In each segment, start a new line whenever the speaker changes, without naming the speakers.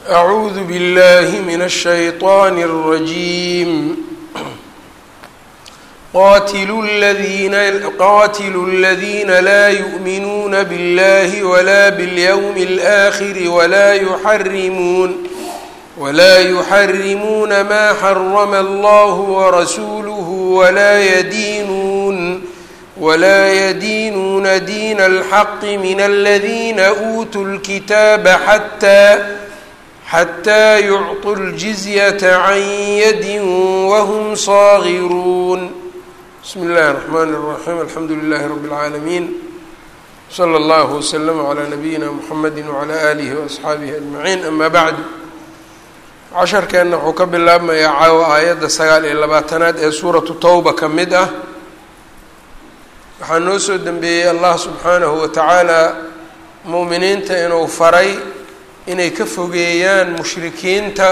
أعوذ بالله من الشيطان الرجيم قاتلوا الذين قاتلوا الذين لا يؤمنون بالله ولا باليوم الآخر ولا يحرمون ولا يحرمون ما حرم الله ورسوله ولا يدينون ولا يدينون دين الحق من الذين أوتوا الكتاب حتى حتى يعطوا الجزية عن يد وهم صاغرون بسم الله الرحمن الرحيم الحمد لله رب العالمين صلى الله وسلم على نبيina mحamedi وعlى آlihi وأصxaabihi أجمaعين أma bعd casharkeenna wuxuu ka bilaabmayaa caawa aayadda sagaal iyo labaatanaad ee suuratu towba ka mid ah waxaa noo soo dembeeyey allah subxaanahu wa tacaala mu'miniinta inuu faray inay ka fogeeyaan mushrikiinta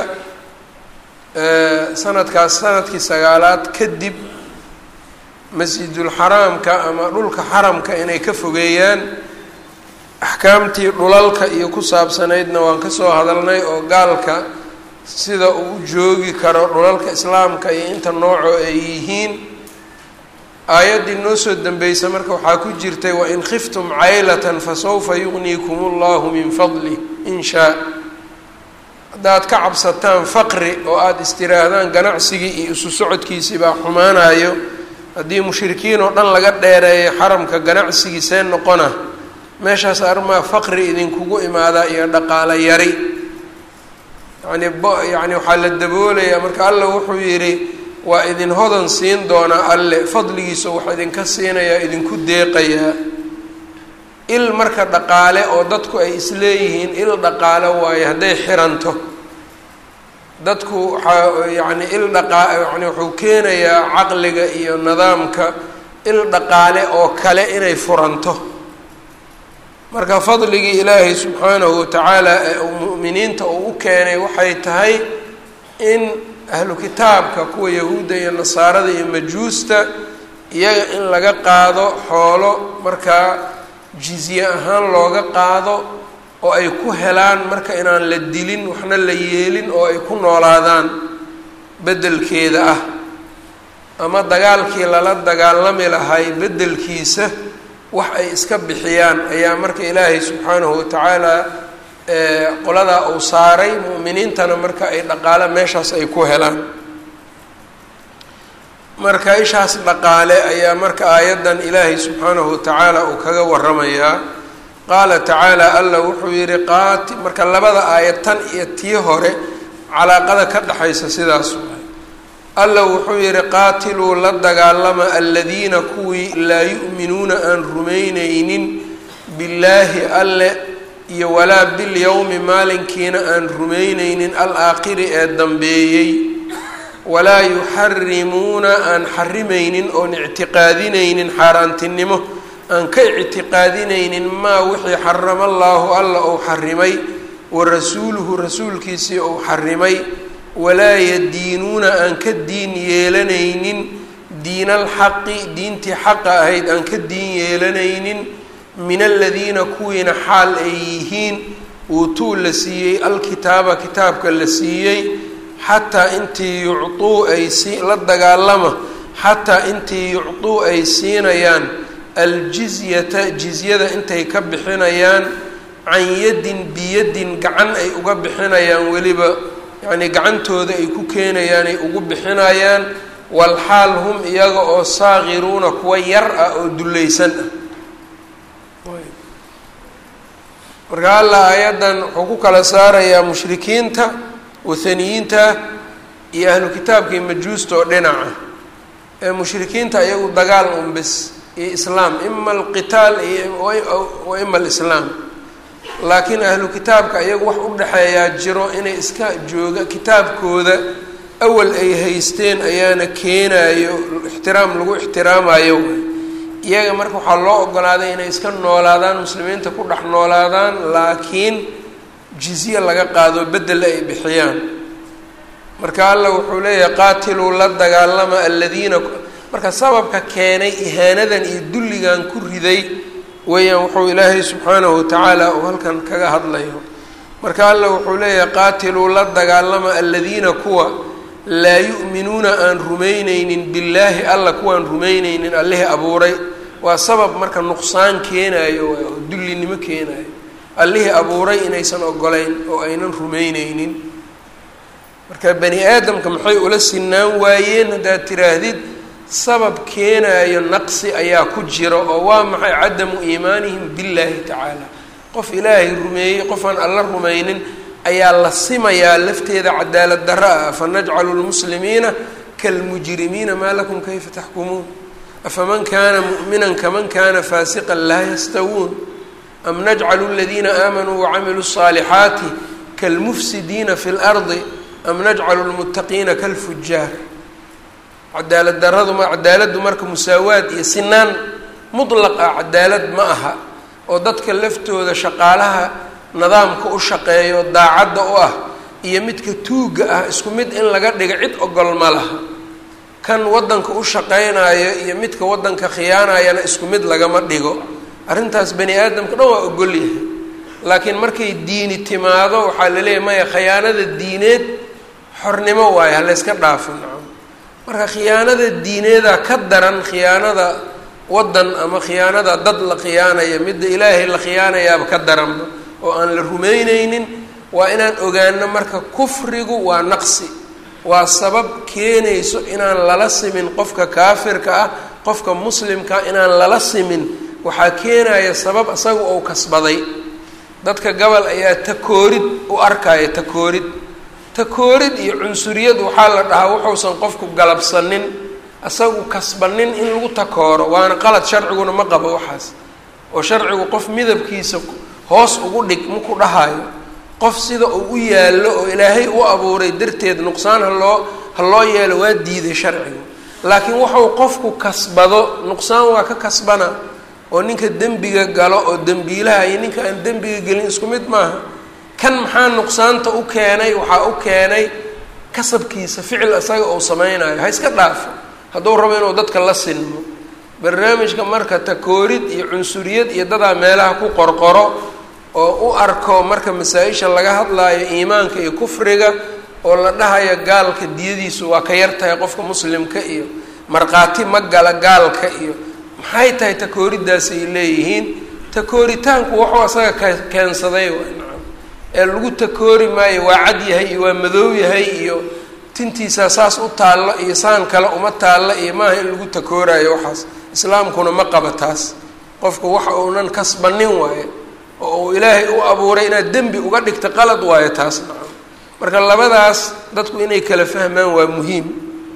sanadkaas sanadkii sagaalaad kadib masjidulxaraamka ama dhulka xaramka inay ka fogeeyaan axkaamtii dhulalka iyo ku saabsanaydna waan ka soo hadalnay oo gaalka sida uu u joogi karo dhulalka islaamka iyo inta noocoo ay yihiin aayaddii noo soo dambeysa marka waxaa ku jirtay wain khiftum caylatan fasawfa yugniikum allahu min fadlih in shaa haddaad ka cabsataan faqri oo aada istiraahdaan ganacsigii iyo isu socodkiisii baa xumaanayo haddii mushrikiin oo dhan laga dheereeyo xaramka ganacsigiisee noqona meeshaas arrimaa faqri idinkugu imaadaa iyo dhaqaalo yari yacni b yacni waxaa la daboolayaa marka alla wuxuu yidhi waa idin hodan siin doonaa alle fadligiisa wax idinka siinayaa idinku deeqayaa il marka dhaqaale oo dadku ay isleeyihiin il dhaqaale waayo hadday xiranto dadku waxaa yacni il dhaqaa yani wuxuu keenayaa caqliga iyo nidaamka il dhaqaale oo kale inay furanto marka fadligii ilaahay subxaanahu watacaala ee uu mu'miniinta uu u keenay waxay tahay in ahlu kitaabka kuwa yahuudda iyo nasaarada iyo majuusta iyaga in laga qaado xoolo markaa jizye ahaan looga qaado oo ay ku helaan marka inaan la dilin waxna la yeelin oo ay ku noolaadaan beddelkeeda ah ama dagaalkii lala dagaalami lahay beddelkiisa wax ay iska bixiyaan ayaa marka ilaahay subxaanahu watacaala qoladaa uu saaray mu'miniintana marka ay dhaqaale meeshaas ay ku helaan marka ishaas dhaqaale ayaa marka aayaddan ilaahay subxaanahu watacaala uu kaga waramayaa qaala tacaala alla wuxuu yihi qaati marka labada aayad tan iyo tii hore calaaqada ka dhexaysa sidaas waay alla wuxuu yihi qaatiluu la dagaalama aladiina kuwii laa yu'minuuna aan rumaynaynin billaahi alle iyo walaa bilyowmi maalinkiina aan rumaynaynin alaakhiri ee dambeeyey walaa yuxarimuuna aan xarimaynin oon ictiqaadinaynin xaaraantinimo aan ka ictiqaadinaynin maa wixii xarama allaahu alla uu xarimay wa rasuuluhu rasuulkiisii uu xarimay walaa yadiinuuna aan ka diin yeelanaynin diinalxaqi diintii xaqa ahayd aan ka diin yeelanaynin min aladiina kuwiina xaal ay yihiin uutuu la siiyey alkitaaba kitaabka la siiyey xataa intii yucuu ay si la dagaalama xataa intii yucuu ay siinayaan aljizyata jizyada intay ka bixinayaan can yadin biyadin gacan ay uga bixinayaan weliba yacnii gacantooda ay ku keenayaan ay ugu bixinayaan walxaal hum iyaga oo saaqiruuna kuwa yar ah oo dullaysan ah marka alla aayaddan wuxuu ku kala saarayaa mushrikiinta wathaniyiinta iyo ahlu kitaabka iyo majuusta oo dhinaca ee mushrikiinta iyagu dagaal unbis iyo islaam ima alqitaal iyo wa ima alislaam laakiin ahlu kitaabka iyagu wax u dhexeeyaa jiro inay iska jooga kitaabkooda awal ay haysteen ayaana keenayo ixtiraam lagu ixtiraamayo iyaga marka waxaa loo ogolaaday inay iska noolaadaan muslimiinta ku dhex noolaadaan laakiin jizye laga qaado beddel ay bixiyaan marka alla wuxuu leeyahay qaatiluu la dagaalama aladiina marka sababka keenay ihaanadan iyo dulligan ku riday weeyaan wuxuu ilaahay subxaanahu watacaala uu halkan kaga hadlayo marka alla wuxuu leeyahay qaatiluu la dagaalama aladiina kuwa laa yu'minuuna aan rumayneynin billaahi alla kuwaan rumayneynin allihii abuuray waa sabab marka nuqsaan keenaayo oo dullinimo keenaayo allihii abuuray inaysan ogolayn oo aynan rumayneynin marka bani aadamka maxay ula sinaan waayeen haddaad tiraahdid sabab keenaayo naqsi ayaa ku jira oo waa maxay cadamu iimaanihim billaahi tacaala qof ilaahay rumeeyey qofaan alla rumaynin ayaa la simayaa lafteeda cadaalad darro ah afa najcalu lmuslimiina kalmujrimiina maa lakum kayfa taxkumuun afaman kana mu'minan kaman kana faasiqan laa yastawuun am najcalu aladiina aamanuu wacamiluu الصaalixaati kalmufsidiina fi اlardi am najcalu lmuttaqiina kalfujaar cadaalad daradu ma cadaaladdu marka musaawaad iyo sinaan mutlaq ah cadaalad ma aha oo dadka laftooda shaqaalaha nidaamka u shaqeeyo daacadda u ah iyo midka tuugga ah isku mid in laga dhigo cid ogol ma laha kan waddanka u shaqaynayo iyo midka waddanka khiyaanayana isku mid lagama dhigo arrintaas bani aadamka dhan waa ogol yahay laakiin markay diini timaado waxaa la leeyahy maya khiyaanada diineed xornimo waayo halayska dhaafo nacam marka khiyaanada diineeda ka daran khiyaanada waddan ama khiyaanada dad la khiyaanaya midda ilaahay la khiyaanayaaba ka daranba oo aan la rumayneynin waa inaan ogaano marka kufrigu waa naqsi waa sabab keenayso inaan lala simin qofka kaafirka ah qofka muslimkaa inaan lala simin waxaa keenaya sabab isaga ou kasbaday dadka gobol ayaa takoorid u arkaya takoorid takoorid iyo cunsuriyad waxaa la dhahaa wuxuusan qofku galabsanin isagu kasbanin in lagu takooro waana qalad sharciguna ma qabo waxaas oo sharcigu qof midabkiisa hoos ugu dhig maku dhahayo qof sida uu u yaallo oo ilaahay u abuuray darteed nuqsaan haloo ha loo yeelo waa diiday sharcigu laakiin wuxuu qofku kasbado nuqsaan waa ka kasbana oo ninka dembiga galo oo dembiilaha iyo ninka aan dembiga gelin isku mid maaha kan maxaa nuqsaanta u keenay waxaa u keenay kasabkiisa ficil isaga uu sameynayo ha iska dhaafo hadduu rabo inuu dadka la sinmo barnaamijka marka takoorid iyo cunsuriyad iyo dadaa meelaha ku qorqoro oo u arko marka masaa-isha laga hadlaayo iimaanka iyo kufriga oo la dhahayo gaalka diyadiisu waa ka yar tahay qofka muslimka iyo markhaati ma gala gaalka iyo maxay tahay takooriddaas ay leeyihiin takooritaanku wuxuu asaga ka keensaday waa nacam ee lagu takoori maayo waa cad yahay iyo waa madoow yahay iyo tintiisaa saas u taallo iyo saan kale uma taallo iyo maaha in lagu takooraayo waxaas islaamkuna ma qaba taas qofku waxa uunan kasbanin waaye oo uu ilaahay u abuuray inaad dembi uga dhigta qalad waayo taas nacam marka labadaas dadku inay kala fahmaan waa muhiim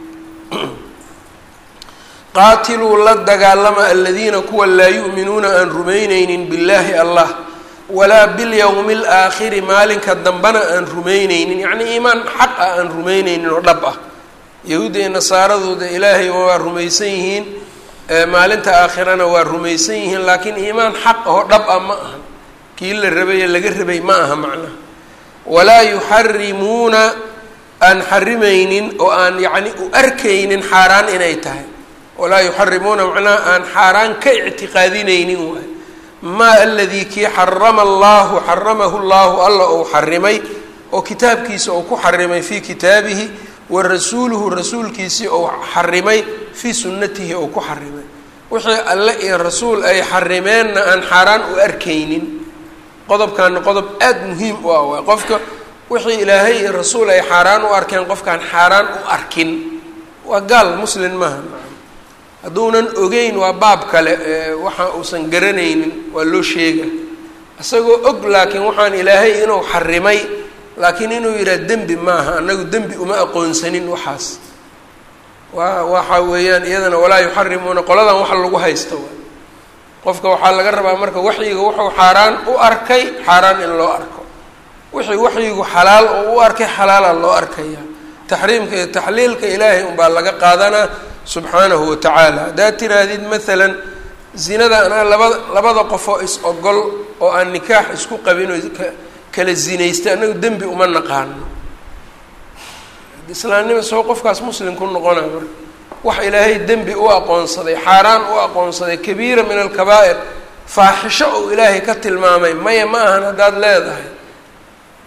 qaatiluu la dagaalama aladiina kuwa laa yu'minuuna aan rumayneynin billaahi allah walaa bilyowmi alaakhiri maalinka dambena aan rumayneynin yacnii iimaan xaq ah aan rumayneynin oo dhab ah yahuudda iyo nasaaradooda ilaahay waa rumaysan yihiin maalinta aakhirana waa rumaysan yihiin laakiin iimaan xaq ahoo dhab ah ma aha kii la rabaye laga rabay ma aha macnaha walaa yuxarimuuna aan xarimaynin oo aan yacni u arkaynin xaaraan inay tahay walaa yuxarimuuna macnaha aan xaaraan ka ictiqaadinaynin waay maa aladii kii xarama allahu xaramahu llahu alla ou xarimay oo kitaabkiisa ou ku xarimay fii kitaabihi wa rasuuluhu rasuulkiisii ou xarimay fii sunnatihi ou ku xarimay wixii alle iyo rasuul ay xarimeenna aan xaaraan u arkaynin qodobkaana qodob aada muhiim u ah waay qofka wixii ilaahay iyo rasuul ay xaaraan u arkeen qofkaan xaaraan u arkin waa gaal muslin maaha hadduunan ogeyn waa baab kale waxa uusan garanaynin waa loo sheega isagoo og laakiin waxaan ilaahay inuu xarimay laakiin inuu yidhaha dembi maaha annagu dembi uma aqoonsanin waxaas waa waxa weeyaan iyadana walaa yuxarimuuna qoladan wax lagu haysta waay qofka waxaa laga rabaa marka waxyiga wuxuu xaaraan u arkay xaaraan in loo arko wixii waxyigu xalaal oo u arkay xalaala loo arkaya taxriimka iyo taxliilka ilaahay unbaa laga qaadanaa subxaanahu watacaala haddaad tiraahdid maalan zinada anaa labada labada qofoo is ogol oo aan nikaax isku qabin oo kala zinaystay annagu dembi uma naqaano islaamnima soo qofkaas muslim ku noqona marka wax ilaahay dembi u aqoonsaday xaaraan u aqoonsaday kabiira min alkabaa'ir faaxisho uu ilaahay ka tilmaamay maya ma ahan haddaad leedahay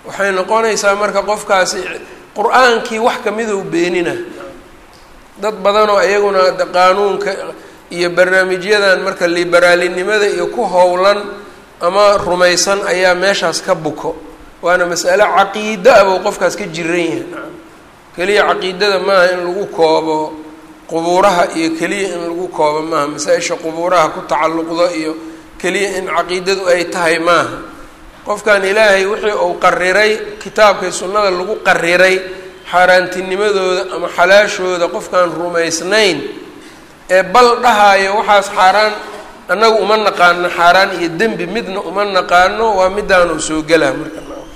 waxay noqonaysaa marka qofkaasi qur-aankii wax kamidou beenina dad badanoo iyaguna qaanuunka iyo barnaamijyadan marka liberaalinimada iyo ku howlan ama rumaysan ayaa meeshaas ka buko waana mas'ale caqiido ah buu qofkaas ka jiran yahay nacam keliya caqiidada maaha in lagu koobo qubuuraha iyo keliya in lagu koobo maaha masaa-isha qubuuraha ku tacalluqdo iyo keliya in caqiidadu ay tahay maaha qofkan ilaahay wixii uu qariray kitaabkay sunnada lagu qariray xaaraantinimadooda ama xalaashooda qofkaan rumaysnayn ee bal dhahaayo waxaas xaaraan annagu uma naqaano xaaraan iyo dembi midna uma naqaano waa midaanu soo gelaa marka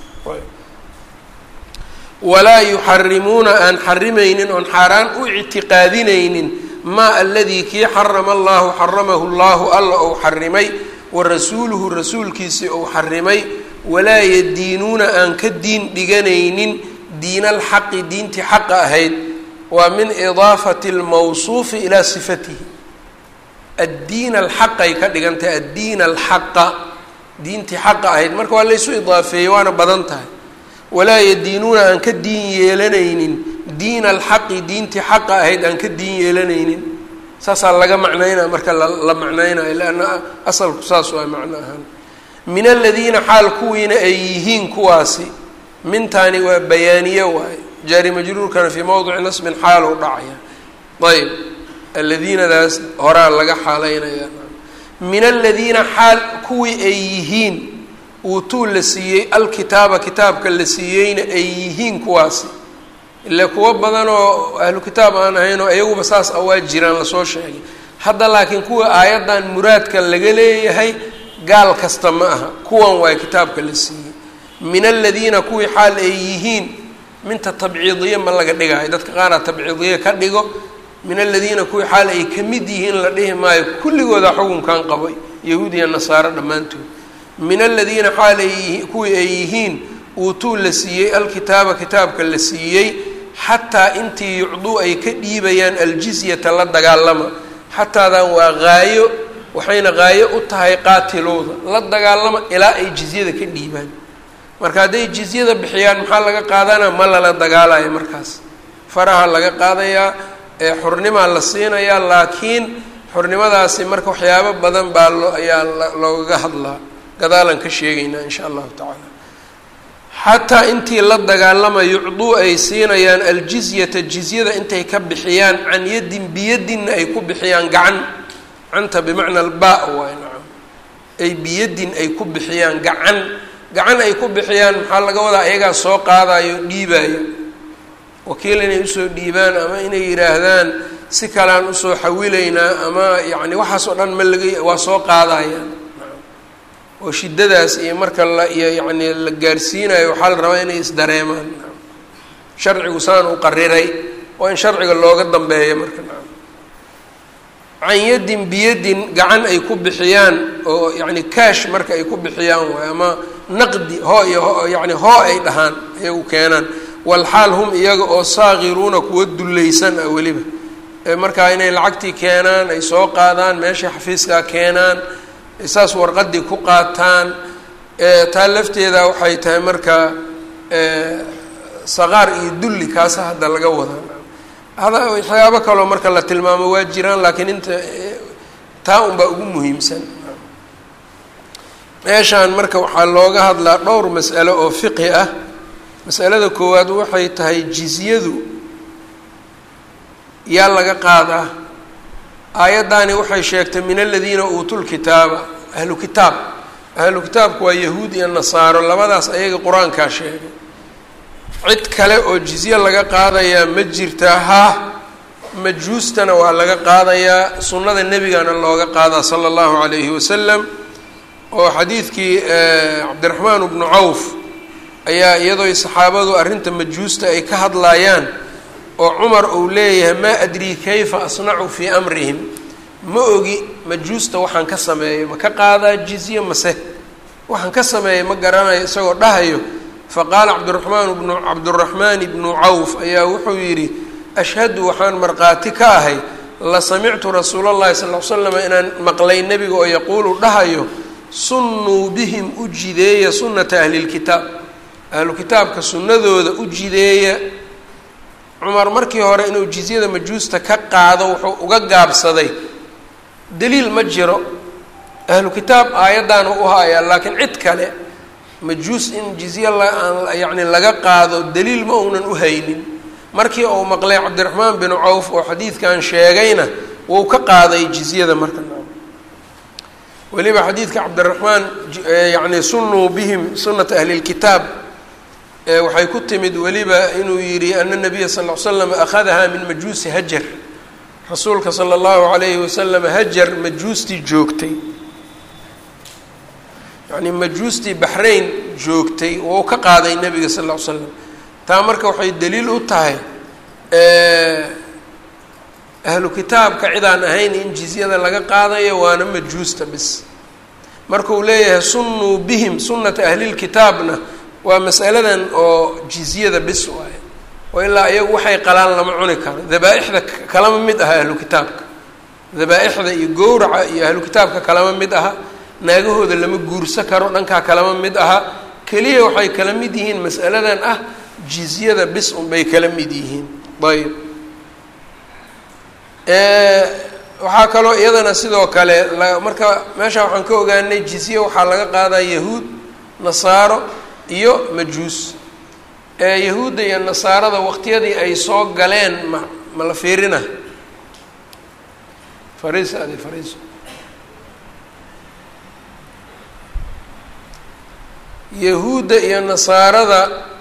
walaa yuxarimuuna aan xarimaynin oon xaaraan u ictiqaadinaynin maa aladii kii xarama allahu xaramahu llahu alla ou xarimay wa rasuuluhu rasuulkiisii ou xarimay walaa yadiinuuna aan ka diin dhiganaynin diina alxaqi diintii xaqa ahayd waa min idaafati lmawsuufi ilaa sifatihi addiin alxaqay ka dhigantahay addiin alxaqa diintii xaqa ahayd marka waa laysu idaafeeyey waana badan tahay walaa yadiinuuna aan ka diin yeelanaynin diina alxaqi diintii xaqa ahayd aan ka diin yeelanaynin saasaa laga macnaynaya marka la macnaynayo leanna asalku saas waa macno ahaan min aladiina xaal kuwiina ay yihiin kuwaasi mintaani waa bayaaniye waaye jaari majruurkana fii mowdici nasbin xaal u dhacaya ayb aladiinadaas horaa laga xaaleynaya min aladiina xaal kuwii ay yihiin uutuu la siiyey alkitaaba kitaabka la siiyeyna ay yihiin kuwaasi ile kuwo badan oo ahlu kitaab aan ahayn oo iyaguba saas a waa jiraan lasoo sheegay hadda laakiin kuwa aayaddan muraadka laga leeyahay gaal kasta ma aha kuwan waay kitaabka la siiyey min aladiina kuwii xaal ay yihiin minta tabciidiye ma laga dhigayo dadka qaara tabciidiye ka dhigo min aladiina kuwii xaal ay ka mid yihiin la dhihi maayo kulligooda xukunkan qabay yahuud iyo nasaaro dhammaantood min aladiina xaal ay kuwii ay yihiin uutuu la siiyey alkitaaba kitaabka la siiyey xataa intii yucduu ay ka dhiibayaan aljizyata la dagaalama xataadan waa haayo waxayna haayo u tahay qaatilooda la dagaalama ilaa ay jizyada ka dhiibaan marka hadday jizyada bixiyaan maxaa laga qaadanaa ma lala dagaalayo markaas faraha laga qaadayaa ee xurnimaa la siinayaa laakiin xurnimadaasi marka waxyaabo badan baa loo ayaa loogaga hadlaa gadaalan ka sheegaynaa insha allahu tacaala xataa intii la dagaalama yucduu ay siinayaan aljizyata jizyada intay ka bixiyaan can yaddin biyadinna ay ku bixiyaan gacan canta bimacna alba waay nacam ay biyaddin ay ku bixiyaan gacan gacan ay ku bixiyaan maxaa laga wadaa ayagaa soo qaadayo dhiibaayo wakiil inay usoo dhiibaan ama inay yidhaahdaan si kalean usoo xawilaynaa ama yacni waxaas oo dhan ma laga waa soo qaadayaan oo shiddadaas iyo marka la iyo yacni la gaarsiinayo waxaa la rabaa inay isdareemaan sharcigu saan u qariray oo in sharciga looga dambeeyo marka can yaddin biyadin gacan ay ku bixiyaan oo yacni kaash marka ay ku bixiyaan waay ama naqdi hoo iyo yacni hoo ay dhahaan iyagu keenaan walxaal hum iyaga oo saakiruuna kuwa dullaysan ah weliba markaa inay lacagtii keenaan ay soo qaadaan meesha xafiiskaa keenaan saas warqadii ku qaataan taa lafteeda waxay tahay marka saqaar iyo dulli kaasa hadda laga wadaa hada waxyaabo kaloo marka la tilmaamo waa jiraan laakiin inta taa unbaa ugu muhiimsan meeshaan marka waxaa looga hadlaa dhowr mas'alo oo fiqhi ah masalada koowaad waxay tahay jizyadu yaa laga qaadaa aayaddaani waxay sheegtay min aladiina uutuu lkitaaba ahlu kitaab ahlu kitaabku waa yahuud iyo nasaaro labadaas ayaga qur-aankaa sheegay cid kale oo jizye laga qaadayaa ma jirtaa ha majuustana waa laga qaadayaa sunnada nebigana looga qaadaa sala allahu calayhi wasalam oo xadiidkii cabdiraxmaan bnu cawf ayaa iyadoo saxaabadu arrinta majuusta ay ka hadlaayaan oo cumar uu leeyahay maa adrii kayfa asnacu fii amrihim ma ogi majuusta waxaan ka sameeyo ma ka qaadaa jizye mase waxaan ka sameeyay ma garanayo isagoo dhahayo faqaala cabdiraxmaan bnu cabduraxmaan ibnu cawf ayaa wuxuu yidhi ashhadu waxaan markhaati ka ahay la samictu rasuula llahi sal l slam inaan maqlay nebiga oo yaquulu dhahayo sunnuu bihim u jideeya sunnata ahlilkitaab ahlu kitaabka sunnadooda u jideeya cumar markii hore inuu jizyada majuusta ka qaado wuxuu uga gaabsaday daliil ma jiro ahlu kitaab aayaddaana u hayaa laakiin cid kale majuus in jizye laaan yacni laga qaado daliil ma uunan u haynin markii uu maqlay cabdiraxmaan bin cawf oo xadiidkan sheegayna wuu ka qaaday jizyada marka weliba xadiidka cabdiraxmaan yacni sunuu bihim sunata ahli lkitaab waxay ku timid weliba inuu yidhi ana nabiya sal l slam akhadaha min majuusi hajar rasuulka sala allahu alayhi wasalam hajar majuustii joogtay yacni majuustii baxrayn joogtay wou ka qaaday nebiga sal ll ly slam taa marka waxay daliil u tahay ahlu kitaabka cidaan ahayn in jizyada laga qaadayo waana majuusta bis markuu leeyahay sunnuu bihim sunnata ahlilkitaabna waa masaladan oo jizyada bis waaye oo ilaa iyagu waxay qalaan lama cuni karo dabaa-ixda kalama mid aha ahlu kitaabka dabaa-ixda iyo gowraca iyo ahlu kitaabka kalama mid aha naagahooda lama guursa karo dhankaa kalama mid aha keliya waxay kala mid yihiin masaladan ah jizyada bis unbay kala mid yihiin ayb waxaa kaloo iyadana sidoo kale marka meesha waxaan ka ogaanay jizye waxaa laga qaadaa yahuud nasaaro iyo majuus yahuudda iyo nasaarada waqtiyadii ay soo galeen ma ma la fiirina fariisa adi fariiso yahuudda iyo nasaarada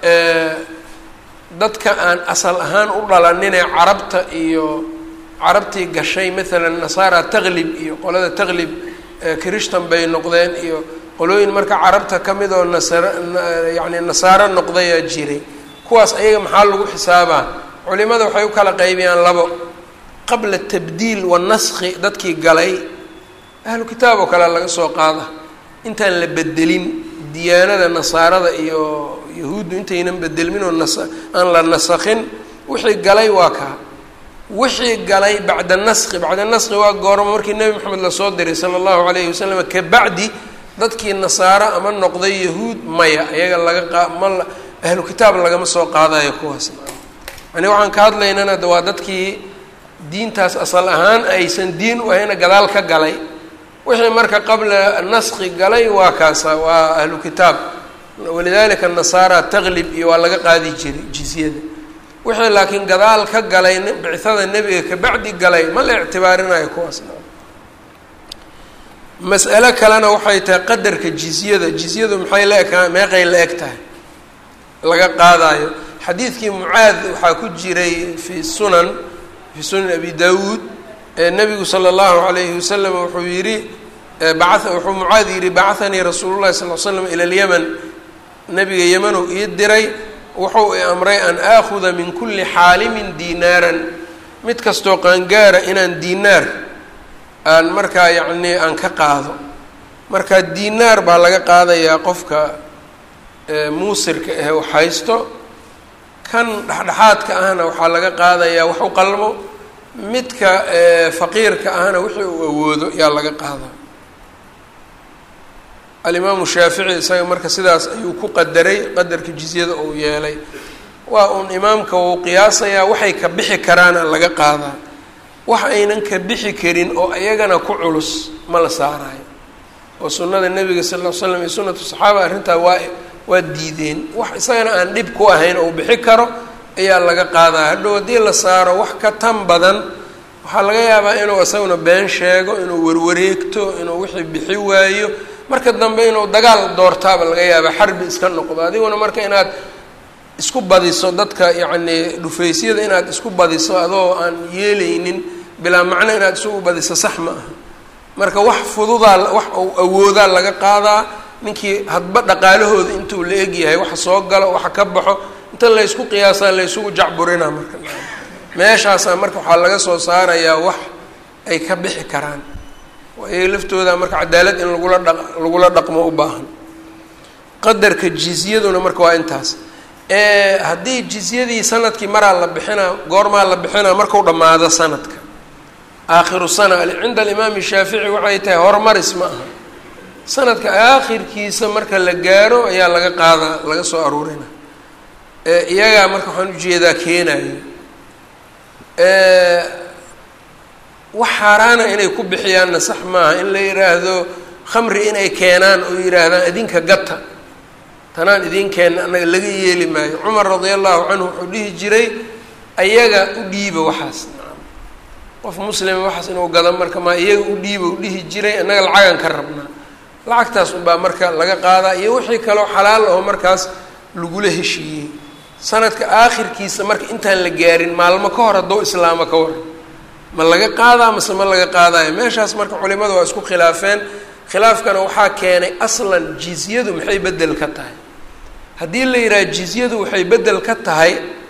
dadka aan asal ahaan u dhalaninee carabta iyo carabtii gashay maalan nasaara taklib iyo qolada taklib krishtan bay noqdeen iyo qolooyin marka carabta ka mid oo nasar yacni nasaaro noqdayaa jiray kuwaas ayaga maxaa lagu xisaabaa culimada waxay u kala qaybiyaan labo qabla tabdiil wanaskhi dadkii galay ahlu kitaab oo kale laga soo qaada intaan la bedelin diyaanada nasaarada iyo yahuuddu intaynan bedelmin oo nas aan la nasakhin wixii galay waa kaa wixii galay bacda naski bacda naski waa goormo markii nebi moxamed lasoo diray sala allahu alayhi wasalam kabacdi dadkii nasaaro ama noqday yahuud maya iyaga laga qa ma ahlu kitaab lagama soo qaadayo kuwaas yani waxaan ka hadlaynana de waa dadkii diintaas asal ahaan aysan diin u ahayna gadaal ka galay wixii marka qabla naski galay waa kaasa waa ahlu kitaab walidalika nasaara taklib iyo waa laga qaadi jiray jizyada wixii laakiin gadaal ka galay bicada nebiga kabacdi galay ma la ictibaarinayo kuwaas mas'alo kalena waxay tahay qadarka jizyada jizyadu maxay la ekaa meeqay la eg tahay laga qaadayo xadiidkii mucaad waxaa ku jiray fi sunan fi sunan abi dawuud nabigu sala allahu alayhi wasalam wuxuu yihi baa wuxuu mucaad yihi bacahanii rasuulu llahi sal l slam ila lyaman nabiga yamanow ii diray wuxuu i amray an aakhuda min kulli xaalimin diinaaran mid kastoo qaangaara inaan diinaar aan markaa yacnii aan ka qaado marka diinaar baa laga qaadayaa qofka muusirka ah wax haysto kan dhexdhexaadka ahna waxaa laga qaadayaa wax u qalmo midka faqiirka ahna wixii uu awoodo yaa laga qaadaa alimaamu shaafici isaga marka sidaas ayuu ku qadaray qadarka jizyada uu yeelay waa uun imaamka wuu qiyaasayaa waxay ka bixi karaana laga qaadaa wax aynan ka bixi karin oo iyagana ku culus ma la saarayo oo sunnada nebiga sal ll l slam iyo sunnatu saxaaba arrintaa waa waa diideen wax isagana aan dhib ku ahayn oo bixi karo ayaa laga qaadaa hadhow haddii la saaro wax ka tan badan waxaa laga yaabaa inuu isaguna been sheego inuu warwareegto inuu wixii bixi waayo marka dambe inuu dagaal doortaaba laga yaaba xarbi iska noqdo adiguna marka inaad isku badiso dadka yacnii dhufaysyada inaad isku badiso adoo aan yeelaynin bilaa macno inaad isugu badiso sax ma aha marka wax fududaa wax uu awoodaa laga qaadaa ninkii hadba dhaqaalahooda intuu la egyahay waxa soo galo waxa ka baxo inta laysku qiyaasaa laysugu jacburinaa marka meeshaasaa marka waxaa laga soo saarayaa wax ay ka bixi karaan iyaga laftooda marka cadaalad in lagula dha lagula dhaqmo u baahan qadarka jizyaduna marka waa intaas haddii jizyadii sanadkii maraa la bixinaa goormaa la bixinaa marku dhammaado sanadka aakhiru sana cinda alimaami shaafici waxay tahay horumaris ma aha sanadka aakhirkiisa marka la gaaro ayaa laga qaadaa laga soo aruurina iyagaa marka waxaan ujeedaa keenayo wax xaaraana inay ku bixiyaanna sax maaha in la yidhaahdo khamri inay keenaan oo yidhaahdaan idinka gata tanaan idin keenna annaga laga yeeli maayo cumar radia allahu canhu wuxuu dhihi jiray ayaga u dhiiba waxaas qof muslima waxaas inuu gado marka maa iyaga u dhiiba u dhihi jiray annaga lacagan ka rabnaa lacagtaas unbaa marka laga qaadaa iyo wixii kaloo xalaal oo markaas lagula heshiiyey sanadka aakhirkiisa marka intaan la gaarin maalmo ka hor haddou islaamo ka waran ma laga qaadaa mase ma laga qaadayo meeshaas marka culimadu waa isku khilaafeen khilaafkana waxaa keenay aslan jizyadu maxay bedel ka tahay haddii la yidhaha jizyadu waxay bedel ka tahay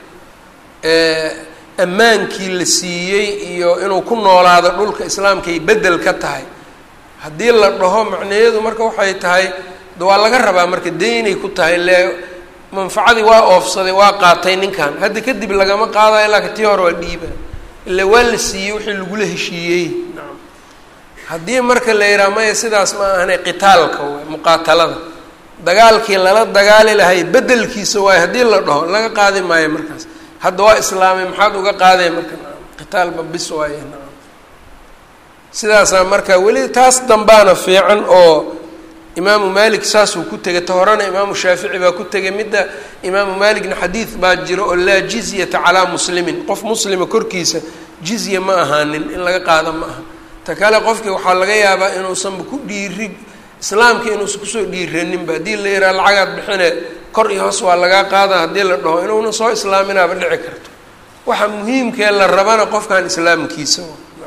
ammaankii la siiyey iyo inuu ku noolaado dhulka islaamkay bedel ka tahay haddii la dhaho macnaheedu marka waxay tahay waa laga rabaa marka deynay ku tahay le manfacadii waa oofsaday waa qaatay ninkan hadda kadib lagama qaadayo laakiin tii hore waa dhiiba ila waa la siiyey wixii lagula heshiiyey nacam haddii marka la yidhaha maya sidaas ma ahane qitaalka waay muqaatalada dagaalkii lala dagaali lahay bedelkiisa waayo haddii la dhaho laga qaadi maayo markaas hadda waa islaamay maxaad uga qaadeen marka nacam qitaalba bis waaye nacam sidaasaa marka weli taas dambaana fiican oo imaamu malik saasuu ku tegay ta horena imaamu shaafici baa ku tegay midda imaamu malikna xadiid baa jiro oo laa jizyata calaa muslimin qof muslima korkiisa jizya ma ahaanin in laga qaado ma aha ta kale qofkii waxaa laga yaabaa inuusanba ku dhiiri islaamka inuusan kusoo dhiiraninba haddii la yidhaha lacagaad bixine kor iyo hoos waa lagaa qaada haddii la dhaho inuuna soo islaaminaaba dhici karto waxa muhiimkee la rabana qofkan islaamkiisa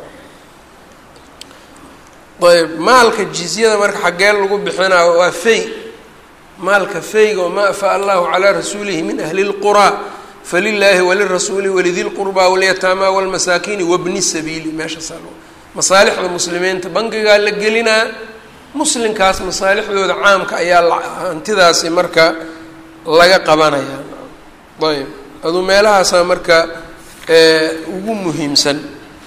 ayb maalka jizyada marka xaggee lagu bixinaayo waa fey maalka feyga wamaa afaa allahu calaa rasuulihi min ahli lquraa falilaahi walirasuuli walidi lqurbaa walyataama walmasaakiini wabni sabiili meeshaasaa masaalixda muslimiinta bangigaa la gelinaa muslimkaas masaalixdooda caamka ayaa hantidaasi marka laga qabanaya ayb aduu meelahaasaa marka ugu muhiimsan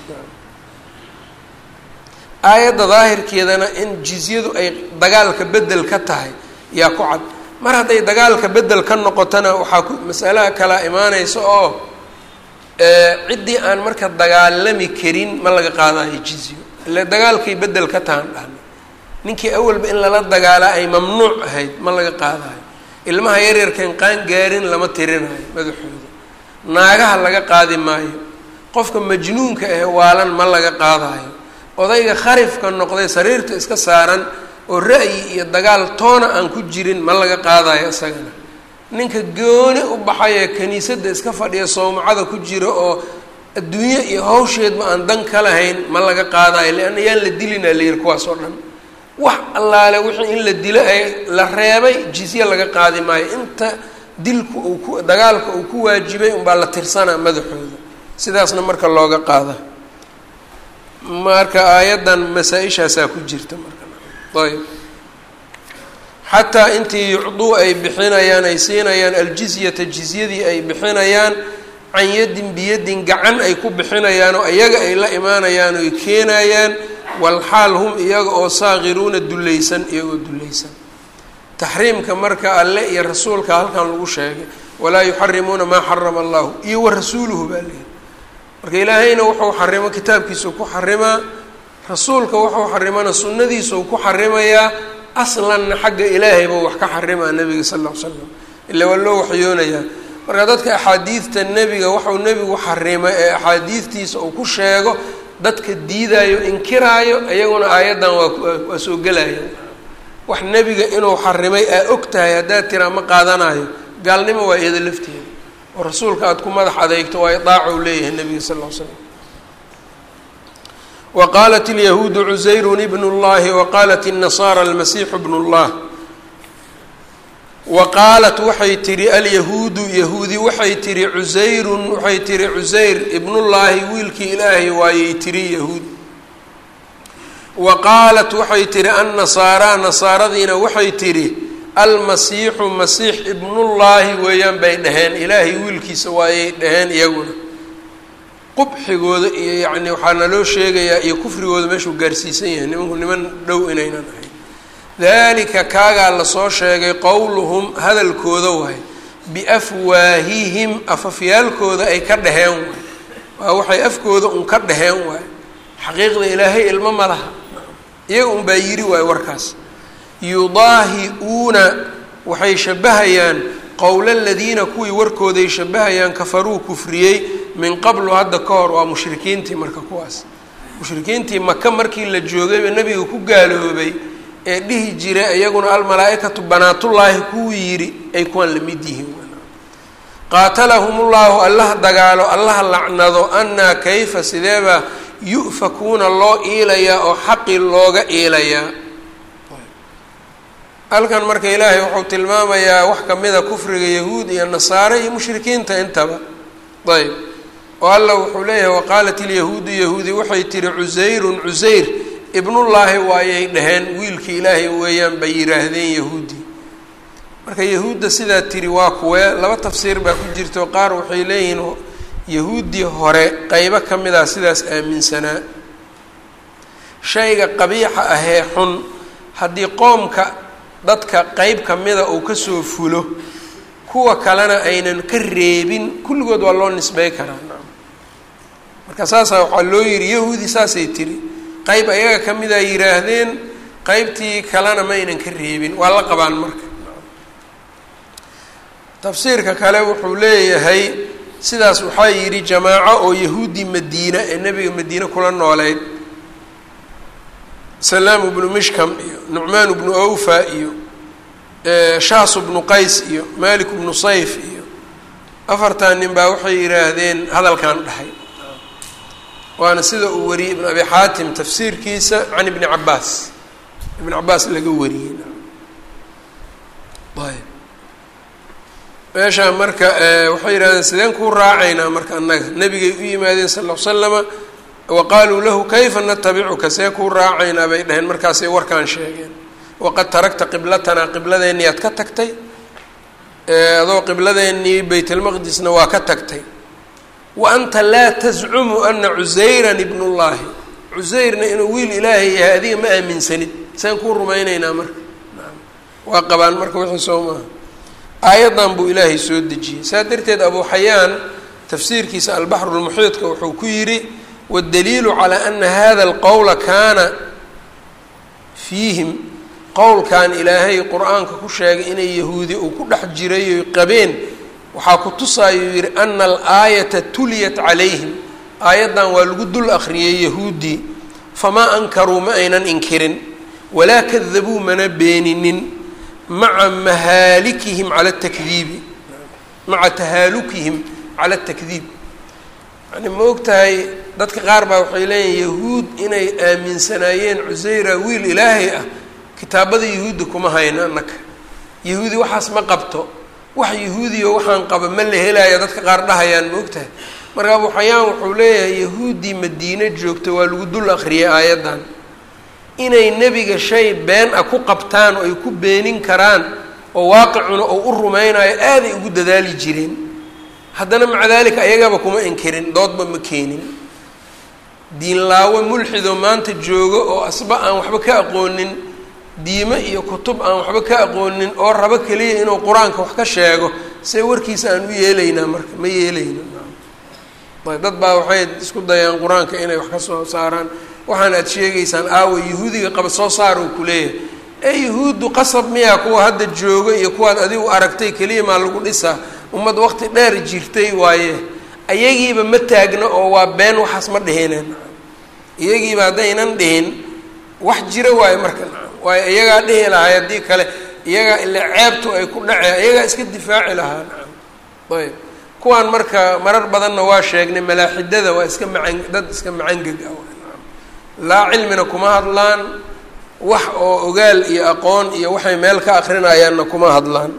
aayadda daahirkeedana in jizyadu ay dagaalka bedel ka tahay yaa ku cad mar hadday dagaalka bedel ka noqotona waxaa ku masalaha kalaa imaanaysa oo ciddii aan marka dagaalami karin ma laga qaadayo jizyo ile dagaalkay bedel ka tahan dhahna ninkii awalba in lala dagaalaa ay mamnuuc ahayd ma laga qaadayo ilmaha yaryarkan qaan gaarin lama tirinayo madaxooda naagaha laga qaadi maayo qofka majnuunka ah waalan ma laga qaadayo odayga kharifka noqday sariirta iska saaran oo ra'yi iyo dagaal toona aan ku jirin ma laga qaadayo isagana ninka gooni u baxayee kiniisadda iska fadhiya sowmacada ku jira oo adduunye iyo hawsheedba aan dan ka lahayn ma laga qaadayo leanna yaan la dilinaa la yihi kuwaas oo dhan wax allaale wixii in la dilo ay la reebay jizye laga qaadi maayo inta dilku uu ku dagaalka uu ku waajibay unbaa la tirsanaa madaxooda sidaasna marka looga qaada marka aayaddan masaa-ishaasaa ku jirta marka ayb xataa intii yucduu ay bixinayaan ay siinayaan aljizyata jizyadii ay bixinayaan can yadin biyadin gacan ay ku bixinayaan oo iyaga ay la imaanayaan oy keenayaan walxaal hum iyaga oo saakiruuna dullaysan iyagoo dullaysan taxriimka marka alle iyo rasuulka halkan lagu sheegay walaa yuxarimuuna maa xarama allahu iyo wa rasuuluhu baa leehay marka ilaahayna wuxuu xarimo kitaabkiisau ku xarimaa rasuulka wuxuu xarimana sunnadiisau ku xarimayaa aslanna xagga ilaahay buu wax ka xarimaa nebiga sal ll ly slam ila waa loo waxyoonayaa marka dadka axaadiidta nebiga waxau nebigu xarimay ee axaadiidtiisa uu ku sheego dadka diidaayo inkiraayo iyaguna aayaddan waa waa soo gelaya wax nebiga inuu xarimay aa og tahay haddaad tiraa ma qaadanayo gaalnimo waa iyada lafteeda oo rasuulka aada ku madax adeegto waa idaaca u leeyahay nebiga sal ll slam wa qaalat alyahuudu cusayrun ibn اllahi wa qaalat الnasaara almasiixu bn اllah wa qaalat waxay tihi alyahuudu yahuudi waxay tihi cusayrun waxay tihi cusayr ibnullaahi wiilkii ilaahay waayey tiri yahuud wa qaalat waxay tihi annasaaraa nasaaradiina waxay tihi almasiixu masiix ibnullaahi weeyaan bay dhaheen ilaahay wiilkiisa waayay dhaheen iyaguna qubxigooda iyo yacni waxaa naloo sheegayaa iyo kufrigooda meeshuu gaarsiisan yahay nimanku niman dhow inaynan ahayn dalika kaagaa lasoo sheegay qowluhum hadalkooda waay biafwaahihim afafyaalkooda ay ka dhaheen waay waa waxay afkooda un ka dhaheen waay xaqiiqda ilaahay ilmo ma laha iyaga un baa yidhi waay warkaas yudaahi-uuna waxay shabahayaan qowla aladiina kuwii warkooday shabahayaan kafaruu kufriyey min qablu hadda ka hor waa mushrikiintii marka kuwaas mushrikiintii maka markii la joogayba nebiga ku gaaloobay ee dhihi jiray iyaguna almalaa-ikatu banaatullaahi kuwii yidhi ay kuwaan la mid yihiin qaatalahum ullahu allaha dagaalo allaha lacnado annaa kayfa sideebaa yu'fakuuna loo iilayaa oo xaqi looga iilayaa halkan marka ilaahay wuxuu tilmaamayaa wax kamida kufriga yahuud iyo nasaare iyo mushrikiinta intaba ayb oo alla wuxuu leeyahay waqaalat ilyahuudu yahuudi waxay tihi cusayrun cusayr ibnullaahi waayay dhaheen wiilkii ilaahay weeyaan bay yidhaahdeen yahuudi marka yahuudda sidaa tiri waa kuwee laba tafsiir baa ku jirto qaar waxay leeyihiin yahuuddii hore qeybo ka mid ah sidaas aaminsanaa shayga qabiixa ahee xun haddii qoomka dadka qeyb ka mida uu kasoo fulo kuwa kalena aynan ka reebin kulligood waa loo nisbey karaa marka saasaa waxaa loo yidhi yahuudi saasay tiri qeyb ayaga ka mid a yidhaahdeen qeybtii kalena ma aynan ka reebin waa la qabaan marka tafsiirka kale wuxuu leeyahay sidaas waxaa yidhi jamaaco oo yahuudi madiina ee nebiga madiine kula nooleyd salaamu bnu mishkam iyo nucmaan bnu awfa iyo shaasu bnu qays iyo malik bnu sayf iyo afartan nin baa waxay yidhaahdeen hadalkan dhahay waana sida uu wariyey ibn abi xaatim tafsiirkiisa can ibni cabaas ibn cabaas laga wariyey ayb meeshaa marka waxay yidhahdeen sideen kuu raacaynaa marka annaga nebigay u yimaadeen sal l slama wa qaaluu lahu kayfa natabicuka see kuu raacaynaa bay dhaheen markaasay warkaan sheegeen waqad taragta qiblatanaa qibladeennii aad ka tagtay adoo qibladeennii baytlmaqdisna waa ka tagtay wa anta laa tascumu ana cusayran ibnullaahi cusayrna inuu wiil ilaahay yahay adiga ma aaminsanid seen kuu rumaynaynaa marka waa qabaan marka wixii soo maaha aayaddan buu ilaahay soo dejiyey saa darteed abu xayaan tafsiirkiisa albaxru lmuxiidka wuxuu ku yidhi waddaliilu calaa ana hada alqowla kaana fiihim qowlkan ilaahay qur-aanka ku sheegay inay yahuudi uu ku dhex jiray oy qabeen waxaa ku tusaayuu yidhi ana alaayata tuliyat calayhim aayaddan waa lagu dul akhriyey yahuuddii famaa ankaruu ma aynan inkirin walaa kadabuu mana beeninin maca mahaalikihim cala atakdiibi maca tahaalukihim cala atakdiib yani ma og tahay dadka qaar baa waxay leeyihin yahuud inay aaminsanaayeen cusayra wiil ilaahay ah kitaabada yahuudda kuma hayno annaka yahuudi waxaas ma qabto wax yahuudiyo waxaan qaba ma la helaayo dadka qaar dhahayaan ma og tahay marka abu xayaan wuxuu leeyahay yahuuddii madiine joogta waa lagu dul akhriyay aayaddan inay nebiga shay been ah ku qabtaan oo ay ku beenin karaan oo waaqicuna oo u rumaynayo aaday ugu dadaali jireen haddana maca daalika ayagaba kuma inkirin doodba ma keenin diinlaawo mulxido maanta joogo oo asba aan waxba ka aqoonin diime iyo kutub aan waxba ka aqoonin oo rabo keliya inuu qur-aanka wax ka sheego see warkiisa aan u yeelaynaa marka ma yeelayno ayb dad baa waxay isku dayaan qur-aanka inay wax ka soo saaraan waxaan aad sheegaysaan aawa yahuudiga qaba soo saar uu kuleeyahay ee yahuuddu qasab miyaa kuwa hadda jooga iyo kuwaad adigu aragtay keliya maa lagu dhisaa ummad waqti dheer jirtay waaye iyagiiba ma taagno oo waa been waxaas ma dhihineen iyagiiba haddaynan dhihin wax jira waayo marka waayo iyagaa dhihi lahay haddii kale iyagaa ila ceebtu ay ku dhaceen iyagaa iska difaaci lahaa ayb kuwaan marka marar badanna waa sheegnay malaaxidada waa iska macan dad iska macangeg ah laa cilmina kuma hadlaan wax oo ogaal iyo aqoon iyo waxay meel ka akrinayaanna kuma hadlaan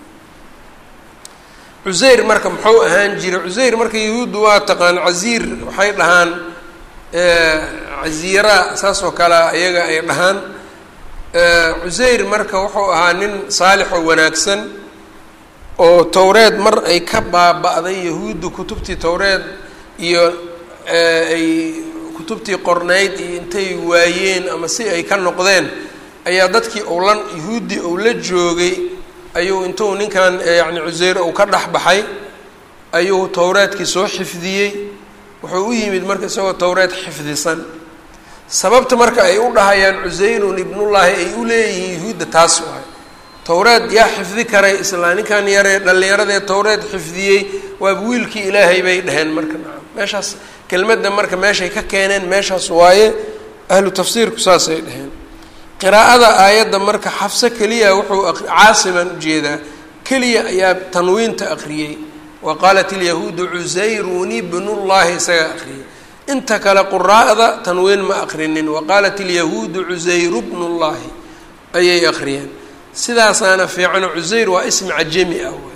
cusayr marka muxuu ahaan jiray cusayr marka yahuuddu waa taqaan casiir waxay dhahaan casiira saas oo kale iyaga ay dhahaan cusayr marka wuxuu ahaa nin saalix oo wanaagsan oo towreed mar ay ka baaba-day yahuuddu kutubtii towreed iyo ay kutubtii qornayd iyo intay waayeen ama si ay ka noqdeen ayaa dadkii uu la yuhuuddii uu la joogay ayuu intuu ninkan yacni cuseyr uu ka dhex baxay ayuu towraadkii soo xifdiyey wuxuu u yimid marka isagoo towreed xifdisan sababta marka ay u dhahayaan cuseyrun ibnullaahi ay u leeyihiin yuhuudda taas waay towreed yaa xifdi karay islaa ninkan yaree dhallinyaradee towreed xifdiyey waaba wiilkii ilaahay bay dhaheen marka nacam meeshaas kelmadda marka meeshay ka keeneen meeshaas waaye ahlu tafsiirku saasay dhaheen qiraa'ada aayadda marka xafso keliya wuxuu caasiman ujeedaa keliya ayaa tanwiinta aqriyey wa qaalat ilyahuudu cusayrun ibnullaahi isagaa aqriyay inta kale quraa'da tanwiin ma aqrinin wa qaalat ilyahuudu cusayru bnullaahi ayay aqriyeen sidaasaana fiicano cusayr waa ismi cajami ah waay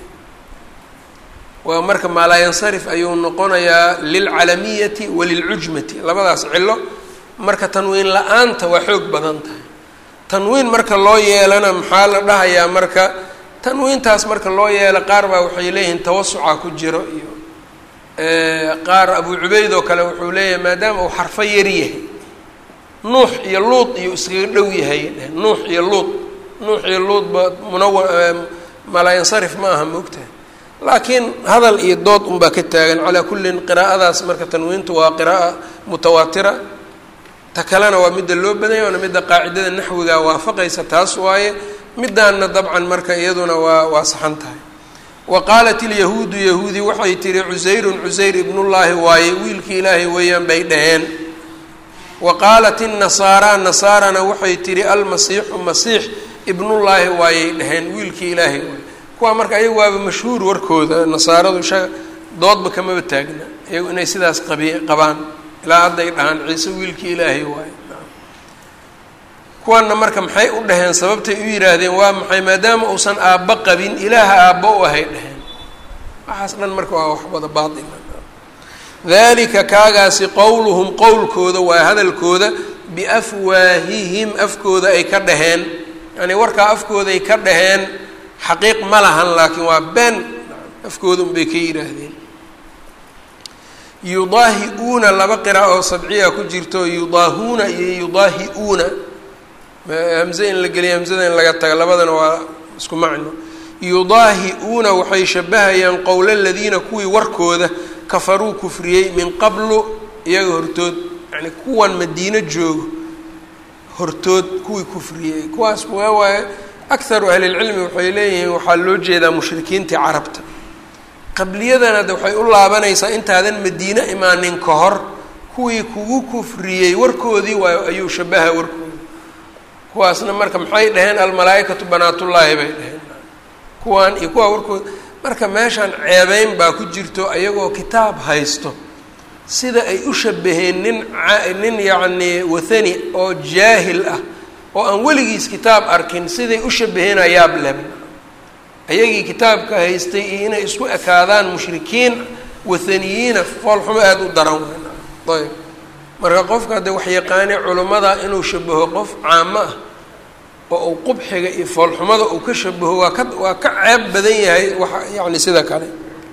waa marka maalaayansarif ayuu noqonayaa lilcalamiyati walilcujmati labadaas cilo marka tanwiin la-aanta waa xoog badan tahay tanwiin marka loo yeelana maxaa la dhahayaa marka tanwiintaas marka loo yeelo qaar baa waxay leeyihiin tawasuca ku jiro iyo qaar abu cubeyd oo kale wuxuu leeyahay maadaama uu xarfo yar yahay nuux iyo luud iyo iskaga dhow yahay nuux iyo luud nuux iyo luudba munawa malaayansarif ma aha maogtahay laakiin hadal iyo dood unbaa ka taagan calaa kullin qiraa'adaas marka tanwiintu waa qira'a mutawaatira ta kalena waa midda loo badanya waana midda qaacidada naxwiga waafaqaysa taas waaye midaanna dabcan marka iyaduna waa waa saxan tahay wa qaalat ilyahuudu yahuudi waxay tihi cusayrun cusayr ibnullaahi waaye wiilkii ilaahay weeyaan bay dhaheen wa qaalat innasaara nasaarana waxay tihi almasiixu masiix ibnullaahi waayay dhaheen wiilkii ilaahay waaye kuwaa marka ayagu waaba mashhuur warkooda nasaaradu sha doodba kamaba taagna iyagu inay sidaas qabi qabaan ilaa hadday dhahaan ciise wiilkii ilaahay waaye kuwana marka maxay u dhaheen sababtay u yidhaahdeen waa maxay maadaama uusan aabbo qabin ilaaha aabbo u ahay dhaheen waxaas dhan marka waa wax wada baatila dalika kaagaasi qowluhum qowlkooda waa hadalkooda biafwaahihim afkooda ay ka dhaheen yani warkaa afkooda ay ka dhaheen xaqiiq ma lahan laakiin waa been afkooda unbay ka yidhaahdeen yudaahi-uuna laba qira oo sabciya ku jirto yudaahuuna iyo yudaahi-uuna hamze in la geliya hamzada in laga taga labadana waa isku macno yudaahi-uuna waxay shabahayaan qowla aladiina kuwii warkooda kafaruu kufriyey min qablu iyaga hortood yani kuwan madiino joogo hortood kuwii kufriyey kuwaas waa waaye akharu ahlilcilmi waxay leeyihiin waxaa loo jeedaa mushrikiintii carabta qabliyadana de waxay u laabanaysaa intaadan madiine imaanin ka hor kuwii kugu kufriyey warkoodii waayo ayuu shabaha warkooda kuwaasna marka maxay dhaheen almalaaikatu banaatullaahi bay dhaheen kuwaan iyo kuwaa warkooda marka meeshaan ceebeyn baa ku jirto ayagoo kitaab haysto sida ay u shabaheen nin nin yacnii wathani oo jaahil ah oo aan weligiis kitaab arkin siday u shabaheen ayaab leb ayagii kitaabka haystay iyo inay isku ekaadaan mushrikiin wathaniyiina foolxumo aada u daran weyn ayb marka qofka haddee waxyaqaane culummada inuu shabaho qof caamo ah oo uu qubxiga iyo foolxumada uu ka shabaho waa ka waa ka ceeb badan yahay wa yacni sida kale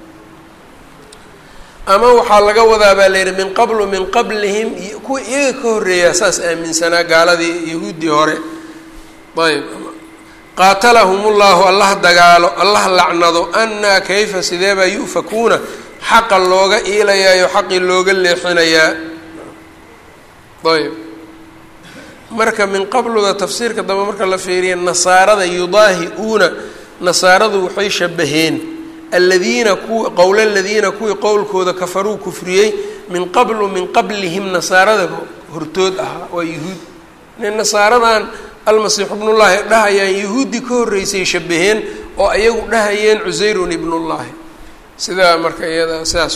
ama waxaa laga wadaa baa la yidhi min qablu min qablihim kuwa iyaga ka horreeyaa saas aaminsanaa gaaladii yahuuddii hore ayb qaatalahum ullahu allah dagaalo allah lacnado anaa kayfa sideebaa yu'fakuuna xaqa looga iilayaayo xaqii looga leexinayaa ayb marka min qabluda tafsiirka dambe marka la fiiriya nasaarada yudaahi-uuna nasaaradu waxay shabaheen aladiina kuwi qowla aladiina kuwii qowlkooda kafaruu kufriyey min qablu min qablihim nasaarada hortood ahaa waa yuhuud nin nasaaradan almasiixu ibnullaahi dhahayaan yahuuddii ka horreysay shabaheen oo ayagu dhahayeen cusayrun ibnullaahi sidaa marka iyada sidaas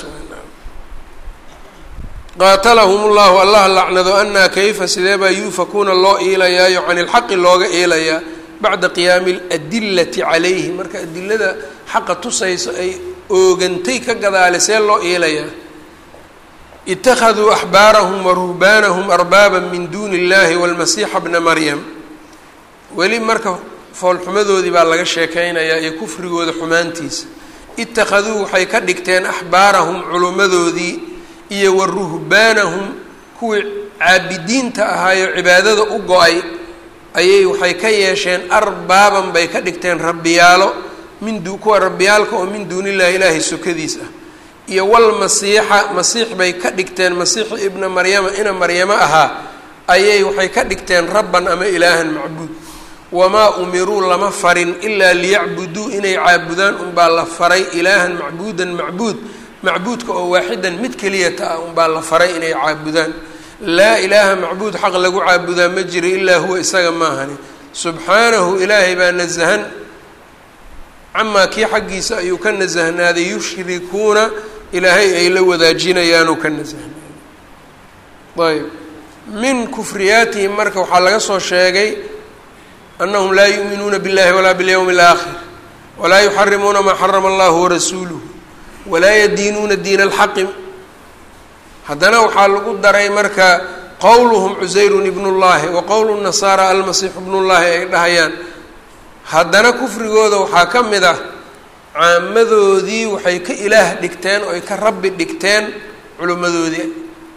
qaatalahum ullahu allah lacnado anaa kayfa sidee baa yuufakuuna loo iilayaayo can ilxaqi looga iilayaa bacda qiyaami aladillati calayhi marka adilada xaqa tusayso ay oogantay ka gadaale see loo iilayaa ittakhaduu axbaarahum wa ruhbaanahum arbaaba min duuni illahi walmasiixa bna maryam weli marka foolxumadoodii baa laga sheekeynayaa iyo kufrigooda xumaantiisa ittakhaduu waxay ka dhigteen axbaarahum culummadoodii iyo wa ruhbaanahum kuwii caabidiinta ahaayo cibaadada u go-ay ayay waxay ka yeesheen arbaaban bay ka dhigteen rabbiyaalo min du kuwa rabbiyaalka oo min duunillahi ilaahay sokadiis ah iyo walmasiixa masiix bay ka dhigteen masiixu ibna maryama ina maryamo ahaa ayay waxay ka dhigteen rabban ama ilaahan macbuud wamaa umiruu lama farin ilaa liyacbuduu inay caabudaan unbaa la faray ilaahan macbuudan macbuud macbuudka oo waaxidan mid keliyata ah unbaa la faray inay caabudaan laa ilaaha macbuud xaq lagu caabudaa ma jiro ilaa huwa isaga maahani subxaanahu ilaahay baa nasahan camaa kii xaggiisa ayuu ka nasahnaaday yushrikuuna ilaahay ay la wadaajinayaanuu ka nasahnaaday ayb min kufriyaatihim marka waxaa laga soo sheegay anahum laa yuuminuuna biاllahi walaa biاlyowmi اlaakhir walaa yuxarimuuna maa xarama allahu warasuuluhu walaa yadiinuuna diina alxaqi haddana waxaa lagu daray marka qowluhum cusayrun ibnullahi wa qowlu nasaara almasiixu ibnullahi ay dhahayaan haddana kufrigooda waxaa ka mid ah caamadoodii waxay ka ilaah dhigteen oo ay ka rabbi dhigteen culimmadoodii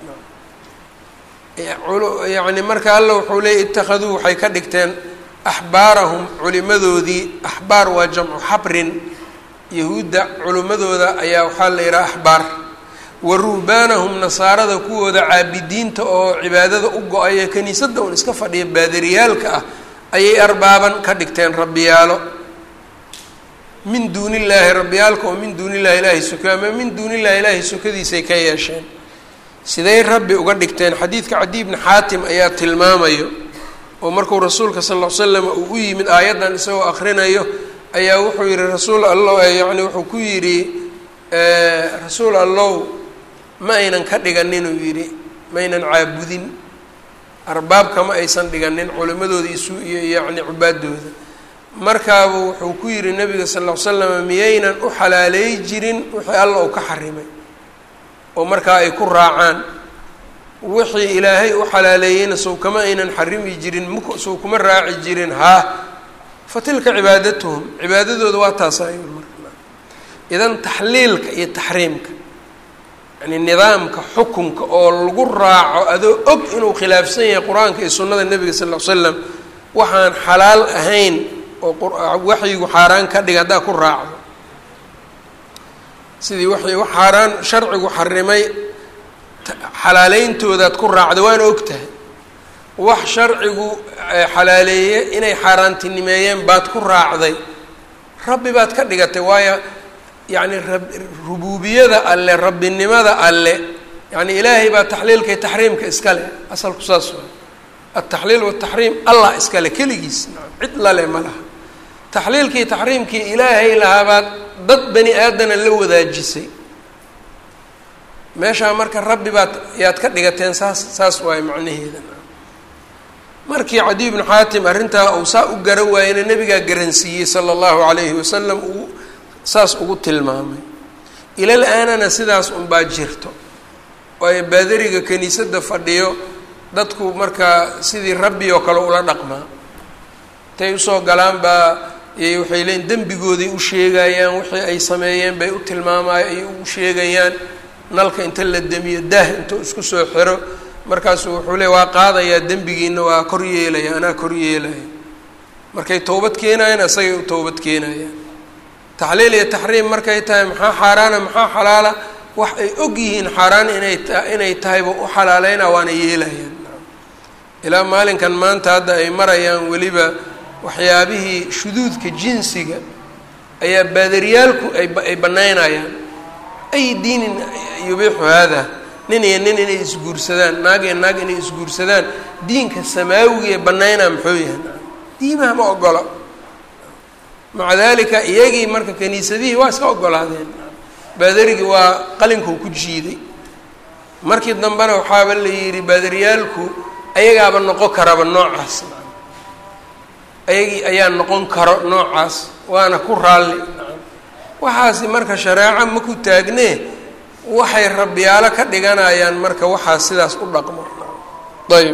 yacni marka alla wuxuu leeyay ittakhaduu waxay ka dhigteen axbaarahum culimadoodii axbaar waa jamcu xabrin yahuudda culimmadooda ayaa waxaa la yidhaha axbaar wa ruhbaanahum nasaarada kuwooda caabidiinta oo cibaadada u go-ay ee kiniisadda un iska fadhiya baadariyaalka ah ayay arbaaban ka dhigteen rabbiyaalo min duuni illaahi rabbiyaalka oo min duuni illahi ilaahay soka ama min duuni illahi ilaahay sokadiisay ka yeesheen siday rabbi uga dhigteen xadiidka cadi bni xaatim ayaa tilmaamayo oo markuu rasuulka sal ll slam uu u yimid aayaddan isagoo akrinayo ayaa wuxuu yihi rasuul allow yani wuxuu ku yidhi rasuul allow ma aynan ka dhiganin uu yidhi maynan caabudin arbaabka ma aysan dhiganin culimadooda isu iyo yacni cubaadooda markaaba wuxuu ku yidhi nabiga sal ll ly slam miyaynan u xalaaleey jirin wixii alla uu ka xarimay oo markaa ay ku raacaan wixii ilaahay u xalaaleeyeyna sow kama aynan xarimi jirin muk sow kuma raaci jirin haa fa tilka cibaadatuhum cibaadadooda waa taasa ayuu marka idan taxliilka iyo taxriimka yani nidaamka xukunka oo lagu raaco adoo og inuu khilaafsan yahay qur-aanka iyo sunnada nebiga sal ll ly slam waxaan xalaal ahayn oo waxyigu xaaraan ka dhiga haddaa ku raacdo sidii wa wax xaaraan sharcigu xarimay xalaaleyntoodaad ku raacda waana og tahay wax sharcigu xalaaleeye inay xaaraantinimeeyeen baad ku raacday rabbi baad ka dhigatay waayo yacni rab rubuubiyada alle rabbinimada alle yacni ilaahay baa taxliilka iyo taxriimka iska leh asalku saas waa altaxliil wataxriim allah iska leh keligiis cid lale ma laha taxliilkii taxriimkii ilaahay lahaabaad dad bani aadana la wadaajisay meeshaa marka rabbi baad yaad ka dhigateen saas saas waayo macnaheeda markii cadi bnu xaatim arrintaa uu saa u garan waayena nabigaa garansiiyey sala allahu calayhi wasalam uu saas ugu tilmaamay ilal aanana sidaas unbaa jirto waayo baadariga kiniisadda fadhiyo dadku markaa sidii rabbi oo kale ula dhaqmaa intay usoo galaan baa waxay leeyiin dembigooday u sheegayaan wixii ay sameeyeen bay u tilmaamay ay u sheegayaan nalka inta la demiyo daah intuu isku soo xiro markaasuu wuxuu le waa qaadayaa dembigiina waa kor yeelaya anaa kor yeelaya markay towbad keenayaan isagay u towbad keenayaan taxliil iyo taxriim markay tahay maxaa xaaraana maxaa xalaala wax ay og yihiin xaaraan inay ta inay tahayba u xalaaleyna waana yeelayaan ilaa maalinkan maanta hadda ay marayaan weliba waxyaabihii shuduudka jinsiga ayaa baadariyaalku ay banaynayaan ay diinin yubiixu haada nin iyo nin inay isguursadaan naag iyo naag inay isguursadaan diinka samaawiga ee banaynaa muxuu yahay diimaha ma ogolo maca dalika iyagii marka kaniisadihii waa iska ogolaadeen baadarigii waa qalinkuu ku jiiday markii dambena waxaaba la yidhi baadariyaalku ayagaaba noqon karaba noocaas ayagii ayaa noqon karo noocaas waana ku raalli waxaasi marka shareeco ma ku taagnee waxay rabbiyaalo ka dhiganayaan marka waxaas sidaas u dhaqmo ayb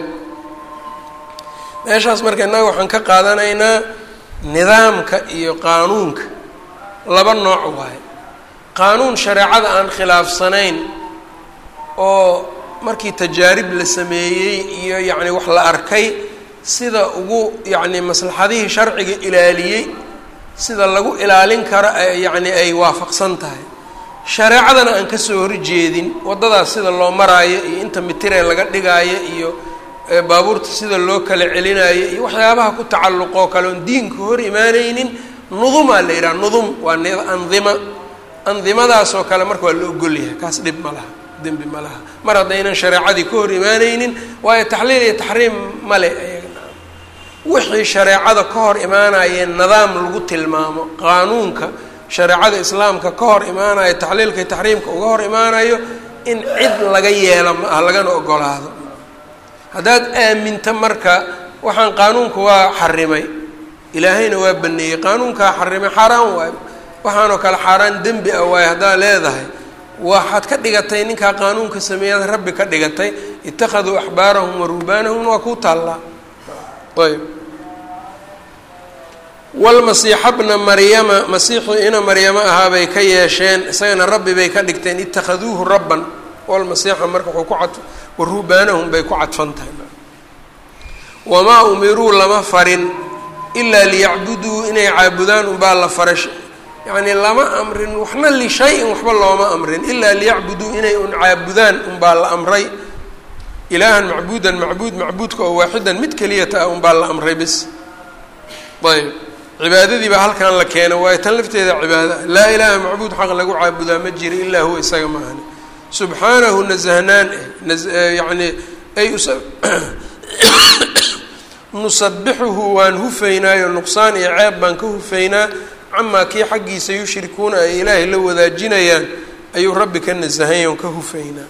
meeshaas marka innaga waxaan ka qaadanaynaa nidaamka iyo qaanuunka laba nooc waaye qaanuun shareecada aan khilaafsanayn oo markii tajaarib la sameeyey iyo yacni wax la arkay sida ugu yacni maslaxadihii sharciga ilaaliyey sida lagu ilaalin karo yacni ay waafaqsan tahay shareecadana aan kasoo horjeedin waddadaas sida loo maraayo iyo inta mitiree laga dhigaayo iyo baabuurta sida loo kala celinayo iyo waxyaabaha ku tacalluqoo kale oon diinka hor imaaneynin nudumaa la yidhaha nudum waa andima andimadaasoo kale marka waa la ogolyahay kaas dhib ma laha dembi ma laha mar haddaynan shareecadii ka hor imaaneynin waayo taxliil iyo taxriim male wixii shareecada ka hor imaanayee nidaam lagu tilmaamo qaanuunka shareecada islaamka ka hor imaanayo taxliilka iyo taxriimka uga hor imaanayo in cid laga yeelo ma ah lagana ogolaado haddaad aaminta marka waxaan qaanuunka waa xarimay ilaahayna waa baneeyey qaanuunkaa xarimay xaaraan waayo waxaanoo kale xaaraan dembi ah waayo haddaad leedahay waxaad ka dhigatay ninkaa qaanuunka sameeyaad rabbi ka dhigatay ittakhaduu axbaarahum wa ruhbaanahum waa kuu taallaa ayb walmasiixa bna maryama masiixii ina maryamo ahaa bay ka yeesheen isagana rabbi bay ka dhigteen ittakhaduuhu rabban walmasiixa marka wuxuu ku cad wa ruhbaanahum bay ku cadfan tahay wamaa umiruu lama farin ilaa liyacbuduu inay caabudaan unbaa la faray yacni lama amrin waxna lishay-in waxba looma amrin ilaa liyacbuduu inay un caabudaan unbaa la amray ilaahan macbuudan macbuud macbuudka oo waaxidan mid keliyata ah unbaa la amray bis ayb cibaadadii baa halkan la keeno waayo tan lafteeda cibaada laa ilaaha macbuud xaq lagu caabudaa ma jira ilaa huwa isaga ma ahani subxaanahu nasahnaan eh yani ay nusabixuhu waan hufaynaayo nuqsaan iyo ceeb baan ka hufaynaa camaa kii xaggiisa yushrikuuna ay ilaahay la wadaajinayaan ayuu rabbi ka nasahayn oon ka hufaynaa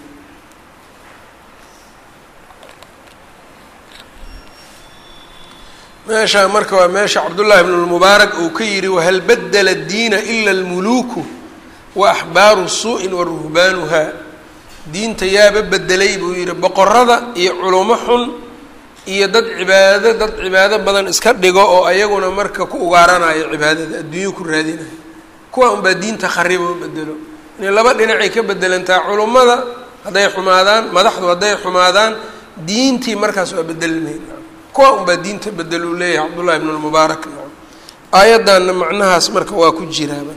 meesha marka waa meesha cabdullaahi bn lmubaarak uu ka yidhi wahal badela diina ila almuluuku wa axbaaru su-in wa ruhbaanuha diinta yaaba bedelay buu yidhi boqorada iyo culumo xun iyo dad cibaado dad cibaado badan iska dhigo oo ayaguna marka ku ugaaranayo cibaadada adduunyo ku raadinayo kuwa unbaa diinta kharibo bedelo inay laba dhinacay ka bedelantaa culummada hadday xumaadaan madaxdu hadday xumaadaan diintii markaas waa bedelmayn kuwa unbaa diinta bedel uu leeyahay cabdullahi bn lmubaarak aayaddanna macnahaas marka waa ku jiraaba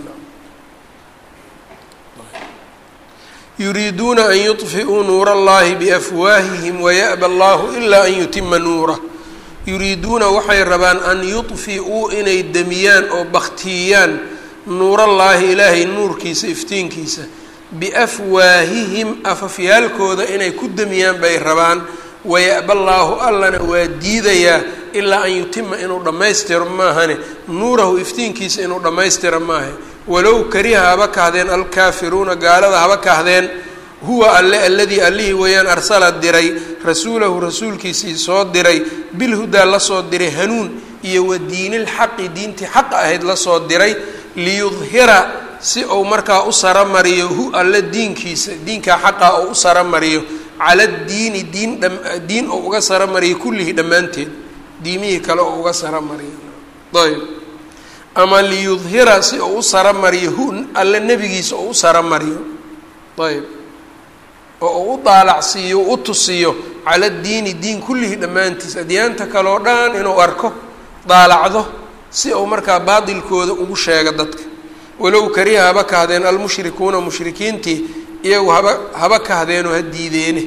yuriiduuna an yuطfi'uu nuura allahi biafwaahihim waya'ba allahu ilaa an yutima nuurah yuriiduuna waxay rabaan an yuطfi'uu inay demiyaan oo baktiiyaan nuurallaahi ilaahay nuurkiisa iftiinkiisa biafwaahihim afafyaalkooda inay ku demiyaan bay rabaan waya'ba allaahu allana waa diidayaa ilaa an yutima inuu dhammaystiro maahane nuurahu iftiinkiisa inuu dhammaystiro maahe walow kariha haba kahdeen alkaafiruuna gaalada haba kahdeen huwa alle alladii allihii weeyaan arsala diray rasuulahu rasuulkiisii soo diray bilhudaa lasoo diray hanuun iyo wa diinilxaqi diintii xaqa ahayd lasoo diray liyudhira si uu markaa u saramariyo hu alle diinkiisa diinkaa xaqa oo u saramariyo cala diini diin diin oo uga saramariyo kullihi dhammaanteed diimihii kale oo uga saramariyo ayb ama liyudhira si uu u saramariyo hu alle nebigiisa oo u saramariyo ayb oo uu u daalacsiiyo u tusiyo cala diini diin kullihi dhammaantiis adyaanta kale oo dhan inuu arko daalacdo si uu markaa baatilkooda ugu sheego dadka walow kariha haba kahdeen almushrikuuna mushrikiintii iyagu haba haba kahdeenoo ha diideene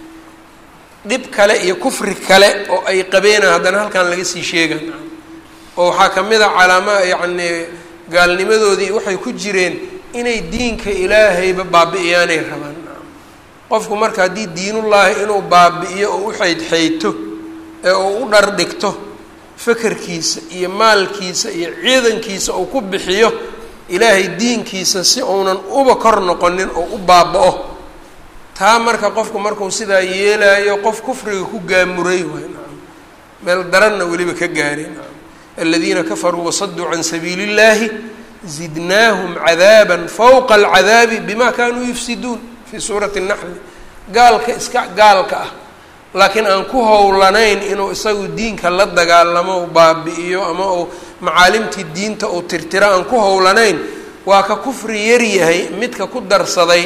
dhib kale iyo kufri kale oo ay qabeenaan haddana halkan laga sii sheegan oo waxaa ka mid a calaama yacni gaalnimadoodii waxay ku jireen inay diinka ilaahayba baabi'iyaanay rabaan qofku marka haddii diinullaahi inuu baabi'iyo oo u xaydxayto ee uu u dhar dhigto fakerkiisa iyo maalkiisa iyo ciidankiisa uu ku bixiyo ilaahay diinkiisa si uunan uba kor noqonin oo u baaba-o taa marka qofku markuu sidaa yeelaayo qof kufriga ku gaamuray waay nacam meel daranna weliba ka gaaray nacam aladiina kafaruu wasaduu can sabiili اllahi zidnaahum cadaaba fawqa alcadaabi bima kanuu yufsiduun fii suurati اnaxli gaalka iska gaalka ah laakiin aan ku howlanayn inuu isagu diinka la dagaalamo baabi'iyo ama uu macaalimtii diinta uu tirtiro aan ku howlanayn waa ka kufri yar yahay midka ku darsaday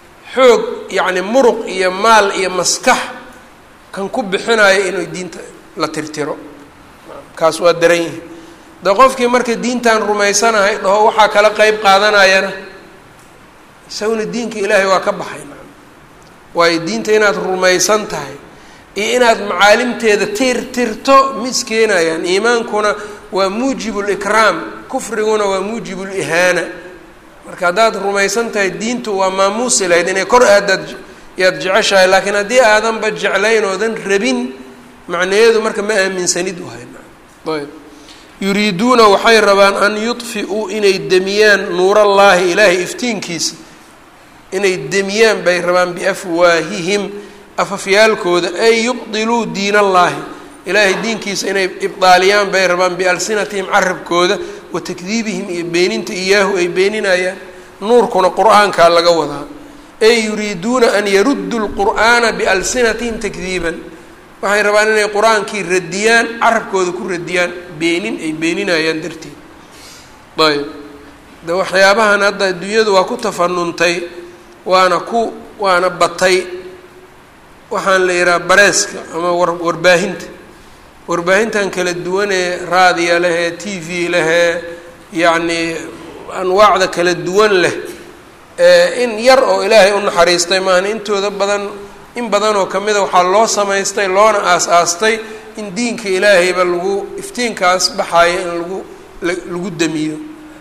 xoog yacni muruq iyo maal iyo maskax kan ku bixinayo inuu diinta la tirtiro kaas waa daran yihi de qofkii marka diintan rumaysanahay dhaho waxaa kala qeyb qaadanayana isaguna diinka ilaahay waa ka baxay waayo diinta inaad rumaysan tahay iyo inaad macaalimteeda tirtirto ma iskeenayaan iimaankuna waa muujibu likraam kufriguna waa muujibu lihaana marka haddaad rumaysan tahay diintu waa maamuusi lahayd inay kor aadaad yaad jeceshahay laakiin haddii aadanba jeclayn oodan rabin macnayeedu marka ma aaminsanid wahay ayb yuriiduuna waxay rabaan an yudfi'uu inay demiyaan nuurallaahi ilaahay iftiinkiisa inay demiyaan bay rabaan biafwaahihim afafyaalkooda ay yubdiluu diin allaahi ilaahay diinkiisa inay ibdaaliyaan bay rabaan bialsinatihim carabkooda wa takdiibihim iyo beeninta iyaahu ay beeninayaan nuurkuna qur-aankaa laga wadaa ay yuriiduuna an yaruduu lqur'aana bialsinatihim takdiiban waxay rabaan inay qur-aankii radiyaan carabkooda ku radiyaan beenin ay beeninayaan darteed ayb de waxyaabahan hadda adduunyadu waa ku tafanuntay waana ku waana batay waxaan la yidhaha bareeska ama war warbaahinta warbaahintan kala duwanee raadiya lehee t v lehee yacnii anwaacda kala duwan leh in yar oo ilaahay u naxariistay maahan intooda badan in badan oo kamida waxaa loo samaystay loona aas-aastay in diinka ilaahayba lagu iftiinkaas baxaaya in lagu lagu damiyo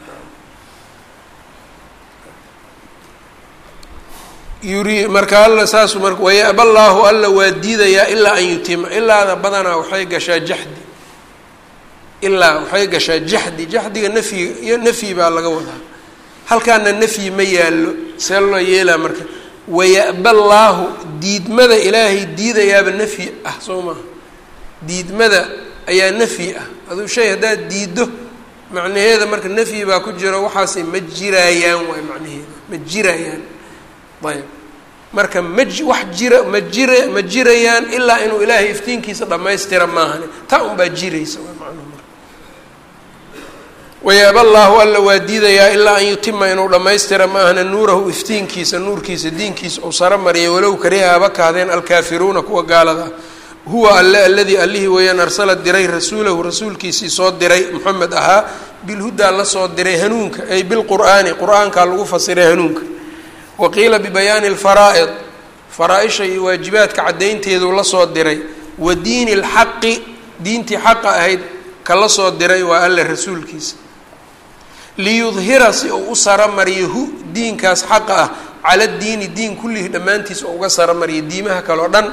yuri marka alla saasu mar wayaba llaahu alla waa diidayaa ilaa an yutima ilaada badanaa waxay gashaa jaxdi ilaa waxay gashaa jaxdi jaxdiga nafyi iyo nafyi baa laga wadaa halkaana nafyi ma yaallo see loo yeelaa marka wayaba llaahu diidmada ilaahay diidayaaba nafyi ah soo maaha diidmada ayaa nafyi ah aduu shay haddaad diiddo macnaheeda marka nafyi baa ku jiro waxaasay ma jiraayaan waay macnaheeda ma jiraayaan ayb marka ma wax jira ma jira ma jirayaan ilaa inuu ilaahay iftiinkiisa dhammaystira maahane taa unbaa jiraysa waa macnuhu marka wayaaba llaahu alla waa diidayaa ilaa an yutima inuu dhammaystira maahane nuurahu iftiinkiisa nuurkiisa diinkiisa uu saro mariya walow kariha haba kahdeen alkaafiruuna kuwa gaalada ah huwa alle aladii allihii weeyaan arsala diray rasuulahu rasuulkiisii soo diray moxamed ahaa bilhudaa la soo diray hanuunka ay bilqur'aani qur-aankaa lagu fasiray hanuunka waqiila bibayaani alfaraa'id faraa-isha iyo waajibaadka caddaynteeduu la soo diray wa diini lxaqi diintii xaqa ahayd ka la soo diray waa alle rasuulkiisa liyudhira si uu u saramariyo hu diinkaas xaqa ah cala diini diin kullihi dhammaantiis oo uga saramariyo diimaha kale o dhan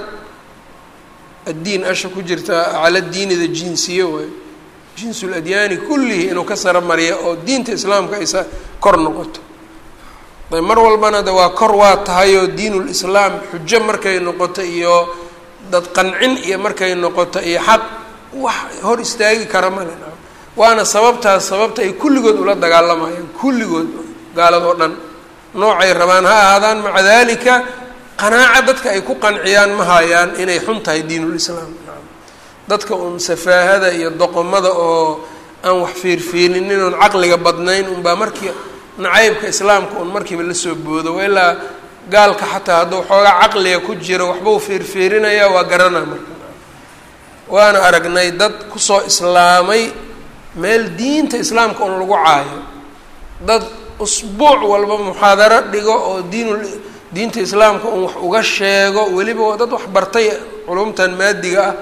addiin asha ku jirta cala diinida jinsiye waayo jinsul adyaani kullihi inuu ka saramariyo oo diinta islaamka aysa kor noqoto ayb mar walbana de waa kor waa tahayoo diinul islaam xujo markay noqoto iyo dad qancin iyo markay noqoto iyo xaq wax hor istaagi kara male waana sababtaas sababta ay kulligood ula dagaalamayaan kulligood gaaladoo dhan noocay rabaan ha ahaadaan maca dalika qanaaca dadka ay ku qanciyaan ma hayaan inay xun tahay diinul islaam dadka uun safaahada iyo doqomada oo aan wax fiirfiirinin oon caqliga badnayn unbaa markii nacaybka islaamka un markiiba lasoo boodo wa ilaa gaalka xataa hadduu xoogaa caqliga ku jiro waxbau fiirfiirinaya waa garanaa marka waana aragnay dad kusoo islaamay meel diinta islaamka un lagu caayo dad usbuuc walba muxaadaro dhigo oo diinul diinta islaamka un wax uga sheego weliba dad wax bartay culumtan maadiga ah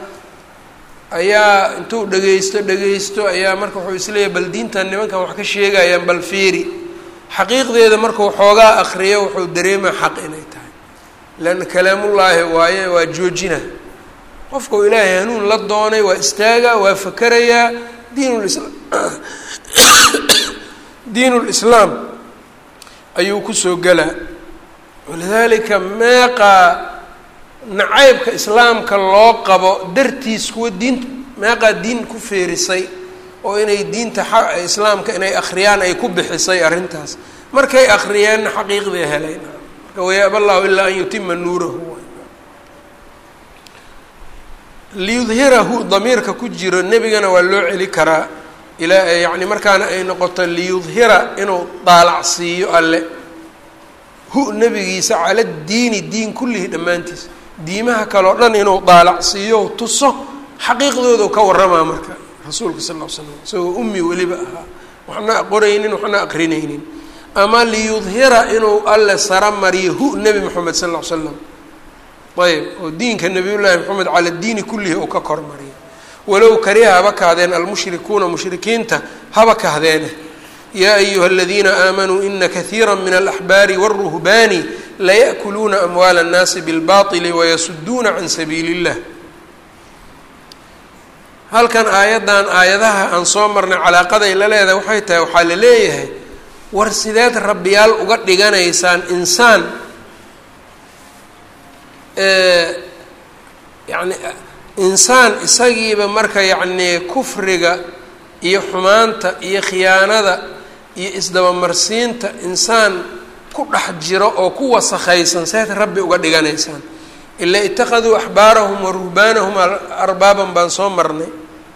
ayaa intuu dhagaysto dhagaysto ayaa marka wuxuu isleeyahy bal diintan nimankan wax ka sheegayaan bal fiiri xaqiiqdeeda markuu xoogaa akriyo wuxuu dareemaa xaq inay tahay leanna kalaamullaahi waaye waa joojina qofkau ilaahay hanuun la doonay waa istaagaa waa fakerayaa diinulisla diinulislaam ayuu kusoo gelaa walidaalika meeqaa nacaybka islaamka loo qabo dartiis kuwa diinta meeqaa diin ku feerisay oo inay diinta islaamka inay akhriyaan ay ku bixisay arrintaas markay akriyeenna xaqiiqday helayn marka wayaaba allahu ilaa an yutima nuurahu liyudhirahu damiirka ku jiro nebigana waa loo celi karaa ilaa yacni markaana ay noqoto liyudhira inuu daalacsiiyo alle hu nebigiisa cala diini diin kullihi dhammaantiis diimaha kale o dhan inuu daalacsiiyo tuso xaqiiqdoodu ka waramaa marka rasuulka sal l slam isagoo ummi weliba ahaa waxna qoraynin waxna aqrinaynin ama liyudhira inuu alle sara mariyo hu nebi moxamed sal l slam ayb oo diinka nabiyullaahi moxamed cala diini kullihi uu ka kormariyo walow kariha haba kahdeen almushrikuuna mushrikiinta haba kahdeene yaa ayuha aladiina aamanuu ina kahiira min alaxbaari wاlruhbaani laya'kuluuna amwaala اnnaasi bilbaطili wayasuduuna can sabiili اllah halkan aayaddan aayadaha aan soo marnay calaaqaday la leedahay waxay tahay waxaa la leeyahay war sideed rabbiyaal uga dhiganaysaan insaan yani insaan isagiiba marka yacnii kufriga iyo xumaanta iyo khiyaanada iyo isdabamarsiinta insaan ku dhex jiro oo ku wasakhaysan seed rabbi uga dhiganaysaan ilaa itakaduu axbaarahum wa ruhbaanahum arbaaban baan soo marnay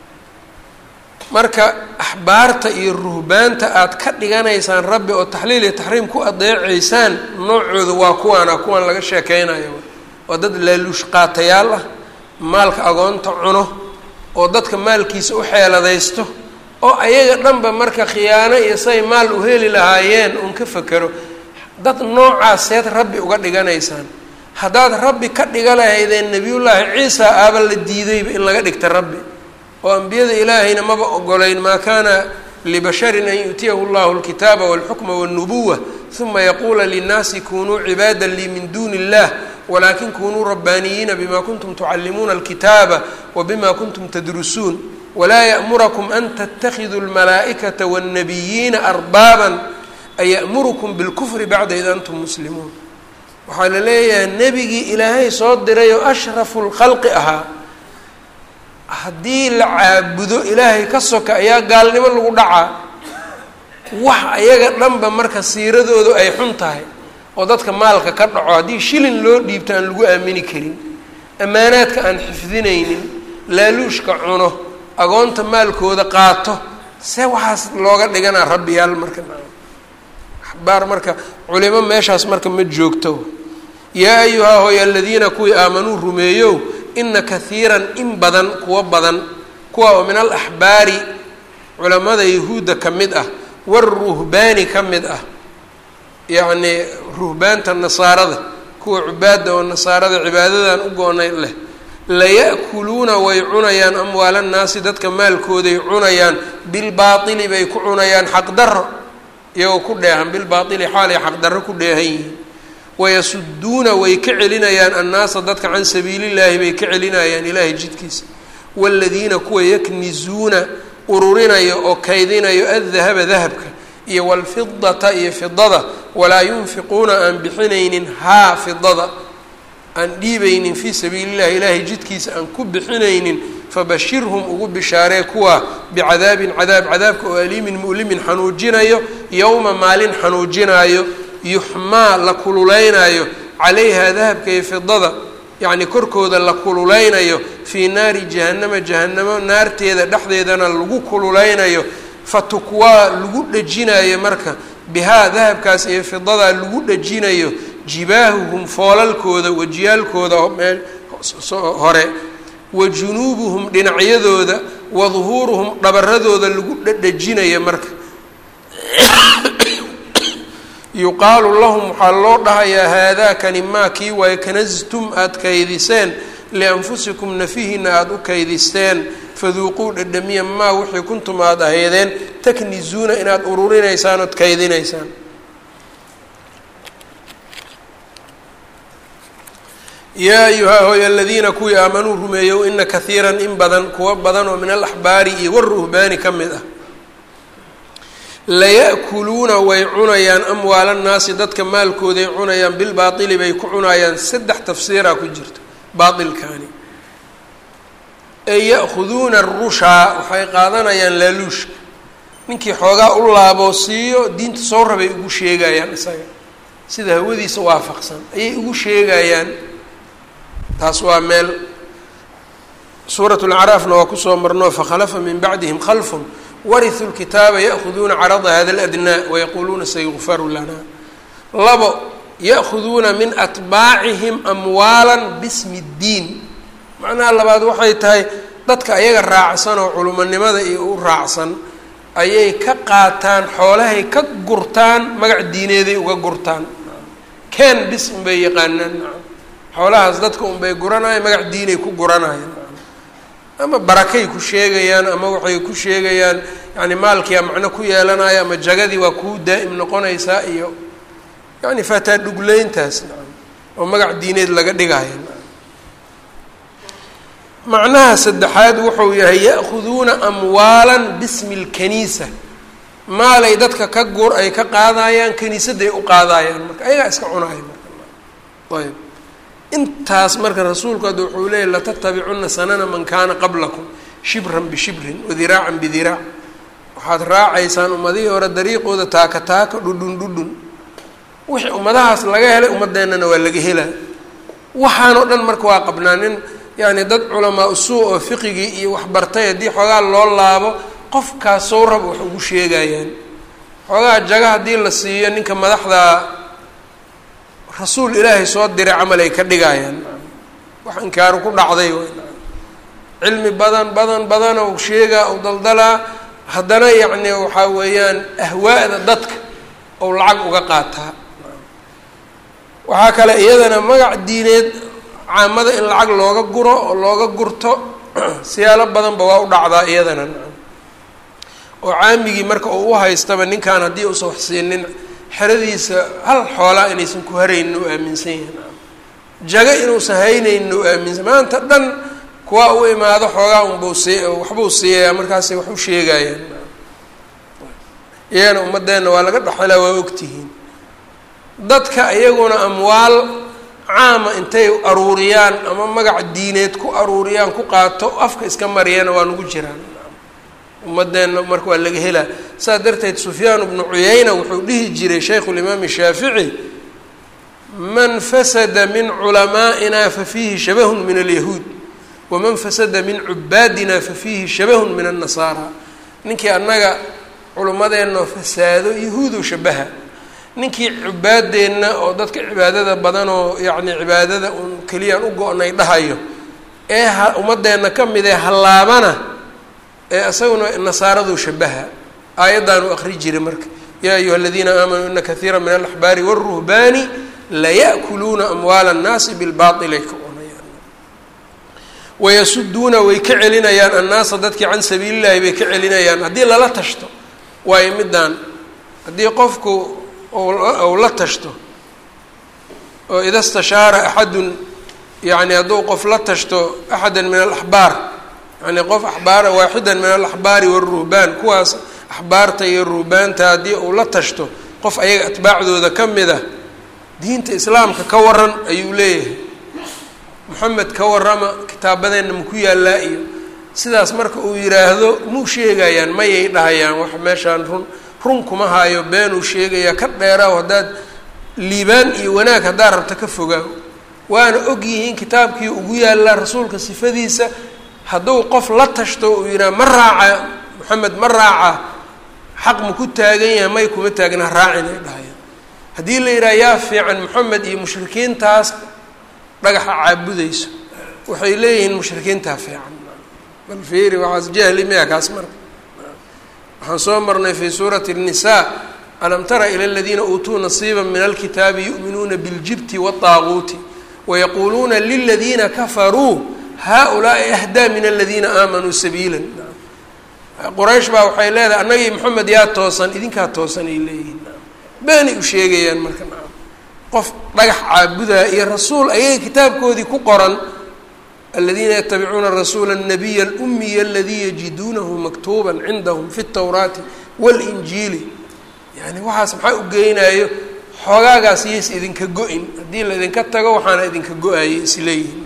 marka axbaarta iyo ruhbaanta aad ka dhiganaysaan rabbi oo taxliil iyo taxriim ku adeecaysaan noocooda waa kuwaana kuwaan laga sheekeynayo waa dad laaluush qaatayaal ah maalka agoonta cuno oo dadka maalkiisa u xeeladaysto oo ayaga dhanba marka khiyaano iyo say maal u heli lahaayeen uun ka fekero dad noocaas seed rabbi uga dhiganaysaan haddaad rabbi ka dhiga lahaydeen nebiyullaahi ciisa aaba la diidayba in laga dhigta rabbi oo ambiyada ilaahayna maba ogolayn maa kaana libasharin an yu'tiyahu llahu alkitaaba walxukma walnubuwa uma yaquula linnaasi kunuu cibaada lii min duuni illah walakin kunuu rabbaaniyiina bima kuntum tucallimuuna alkitaaba wabima kuntum tadrusuun walaa ya'murakum an tatakiduu almalaa'ikata waannabiyiina arbaaban aya'murukum bilkufri bacda id antum muslimuun waxaa la leeyahay nebigii ilaahay soo diray oo ashrafu lkhalqi ahaa haddii la caabudo ilaahay ka soka ayaa gaalnimo lagu dhacaa wax ayaga dhanba marka siiradoodu ay xun tahay oo dadka maalka ka dhaco haddii shilin loo dhiibto aan lagu aamini karin ammaanaadka aan xifdinaynin laaluushka cuno agoonta maalkooda qaato see waxaas looga dhiganaa rabbiyaal marka axbaar marka culimo meeshaas marka ma joogto yaa ayuhaa hooy aladiina kuwii aamanuu rumeeyow ina kahiiran in badan kuwa badan kuwa oo min alaxbaari culamada yahuudda ka mid ah waruhbaani ka mid ah yacnii ruhbaanta nasaarada kuwa cubaada oo nasaarada cibaadadan u goonay leh laya'kuluuna way cunayaan amwaala nnaasi dadka maalkooday cunayaan bilbaaili bay ku cunayaan xaqdarro iyagoo ku dheehan bilbaaili xaalay xaqdarro ku dheehan yihiin wayasuduuna way ka celinayaan annaasa dadka can sabiilillaahi bay ka celinayaan ilaahay jidkiisa waaladiina kuwa yaknizuuna ururinayo oo kaydinayo addahaba dahabka iyo waalfidata iyo fidada walaa yunfiquuna aan bixinaynin haa fidada aan dhiibaynin fii sabiili llahi ilaahay jidkiisa aan ku bixinaynin fabashirhum ugu bishaaree kuwa bicadaabin cadaab cadaabka oo aliimin mu'limin xanuujinayo yowma maalin xanuujinaayo yuxmaa la kululeynayo calayha dahabka iyo fidada yacni korkooda la kululeynayo fii naari jahannama jahanamo naarteeda dhexdeedana lagu kululeynayo fatukwaa lagu dhejinayo marka bihaa dahabkaas iyo fidadaa lagu dhejinayo jibaahuhum foolalkooda wajiyaalkooda mee hore wa junuubuhum dhinacyadooda wa duhuuruhum dhabaradooda lagu dhedhejinayo marka yuqaalu lahum waxaa loo dhahayaa haadaakani maa kii waayo kanastum aada kaydiseen lianfusikum nafihina aada u kaydisteen faduuquu dhedhamiya maa wixii kuntum aada ahaydeen taknizuuna inaad ururinaysaan ood kaydinaysaan yaa ayuhaa hooy aladiina kuwii aamanuu rumeeyow ina kahiiran in badan kuwa badan oo min alaxbaari iyo waruhbaani ka mid ah laya'kuluuna way cunayaan amwaala nnaasi dadka maalkooday cunayaan bilbaaili bay ku cunayaan saddex tafsiiraa ku jirta baailkaani ee ya'khuduuna arushaa waxay qaadanayaan laaluushka ninkii xoogaa u laaboo siiyo diinta soo rabay ugu sheegayaan isaga sida hawadiisa waafaqsan ayay ugu sheegayaan taas waa meel suurat lacraafna waa kusoo marno fakhalafa min bacdihim khalfun wariثu lkitaaba ya'khuduuna carada hada اladnaa wayaquuluuna sayukfaru lana labo ya'khuduuna min atbaacihim amwaala bismi اddiin macnaha labaad waxay tahay dadka ayaga raacsan oo culumonimada iyo u raacsan ayay ka qaataan xoolahay ka gurtaan magac diineeday uga gurtaan ken bis unbay yaqaanaan xoolahaas dadka unbay guranayaan magac diinay ku guranayaan ama barakay ku sheegayaan ama waxay ku sheegayaan yani maalkiia macno ku yeelanaya ama jagadii waa kuu daa'im noqonaysaa iyo yani fataa dhugleyntaas oo magac diineed laga dhigaya macnaha saddexaad wuxuu yahay ya'khuduuna amwaalan bismi lkaniisa maalay dadka ka gur ay ka qaadayaan kaniisadday u qaadayaan marka ayagaa iska cunaaya marka ayb intaas marka rasuulku hadda wuxuu leeyay latatabicuna sanana man kaana qablakum shibran bishibrin wadiraacan bidiraac waxaad raacaysaan ummadihii hore dariiqooda taaka taaka dhudhun dhudhun wixii ummadahaas laga helay ummadeennana waa laga helaa waxaanoo dhan marka waa qabnaa nin yani dad culamaa usuu oo fiqigii iyo waxbartay haddii xoogaa loo laabo qofkaas sow rab wax ugu sheegayaan xoogaa jaga haddii la siiyo ninka madaxda rasuul ilaahay soo diray camal ay ka dhigayaan wax inkaaru ku dhacday cilmi badan badan badan ou sheegaa ou daldalaa haddana yacni waxaa weeyaan ahwaa'da dadka ou lacag uga qaataa waxaa kale iyadana magac diineed caamada in lacag looga guro oo looga gurto siyaalo badanba waa u dhacdaa iyadana oo caamigii marka uu u haystaba ninkan haddii uusan wax siinin xeradiisa hal xoolaa inaysan ku haraynin u aaminsan yahin jago inuusan haynaynin u aaminsan maanta dhan kuwa u imaado xoogaa unbuu sii waxbuu siiyayaa markaasay wax u sheegayaan iyagana ummadeenna waa laga dhexelaa waa ogtihiin dadka iyaguna amwaal caama intay aruuriyaan ama magac diineed ku aruuriyaan ku qaato afka iska mariyana waa nagu jiraan ummadeenna marka waa laga helaa saas darteed sufyaan bnu cuyayna wuxuu dhihi jiray shaykhu limaam shaafici man fasada min culamaa'ina fa fiihi shabahun min alyahuud waman fasada min cubaadina fa fiihi shabahun min annasaara ninkii annaga culimmadeenna fasaado yahuudu shabaha ninkii cibaadeenna oo dadka cibaadada badan oo yacni cibaadada uun keliyaan u go-nay dhahayo ee ha ummadeenna ka mid ee hallaabana ee isaguna nasaaraduu shabaha aayaddaanu akri jiray marka yaa ayuha aladiina aamanuu ina kaiira min alaxbaari wاlruhbaani laya'kuluuna amwaala annaasi bilbaail ay ka cunayaan wayasuduuna way ka celinayaan annaasa dadkii can sabiili llahi bay ka celinayaan haddii lala tashto waayo middaan haddii qofku ou la tashto oo ida stashaara axadun yani hadduu qof la tashto axada min alaxbaar yani qof axbaara waaxida min alaxbaari waruhbaan kuwaas axbaarta iyo ruhbaanta haddii uu la tashto qof ayaga atbaacdooda ka mid ah diinta islaamka ka waran ayuu leeyahay moxamed ka warama kitaabadeenna maku yaallaa iyo sidaas marka uu yidhaahdo muu sheegayaan mayay dhahayaan wax meeshaan run run kuma haayo beenuu sheegayaa ka dheeraaw haddaad liibaan iyo wanaag haddaad rabta ka fogaaw waana og yihiin kitaabkii ugu yaallaa rasuulka sifadiisa hadduu qof la tashto uu yidhaha ma raaca moxamed ma raaca xaq ma ku taagan yahay may kuma taagna raacin ay dhahayaan haddii la yidhaha yaa fiican moxamed iyo mushrikiintaas dhagaxa caabudayso waxay leeyihiin mushrikiintaa fiican bal fiiri waxaas jahli miya kaas marka waxaan soo marnay fi suurati الnisaa alam tara ilى اladiina uutuu nasiiba min alkitaabi yu'minuuna biاljibti wالطaaguuti wayaquuluuna liladiina kafaruu haؤulaaءi ahdaa min aladiina aamanuu sabiila quraysh baa waxay leedahay annagii moxamed yaa toosan idinkaa toosan ay leeyihiin beenay u sheegayaan marka qof dhagax caabudaa iyo rasuul ayaga kitaabkoodii ku qoran aladiina yatabicuuna rasuula الnabiya اlumiya aladii yajiduunahu maktuuba cindahum fi اtawraati wاlinjiili yani waxaas maxaa u geynayo xoogaagaas yays idinka go-in haddii la idinka tago waxaana idinka go-ayay isleeyihin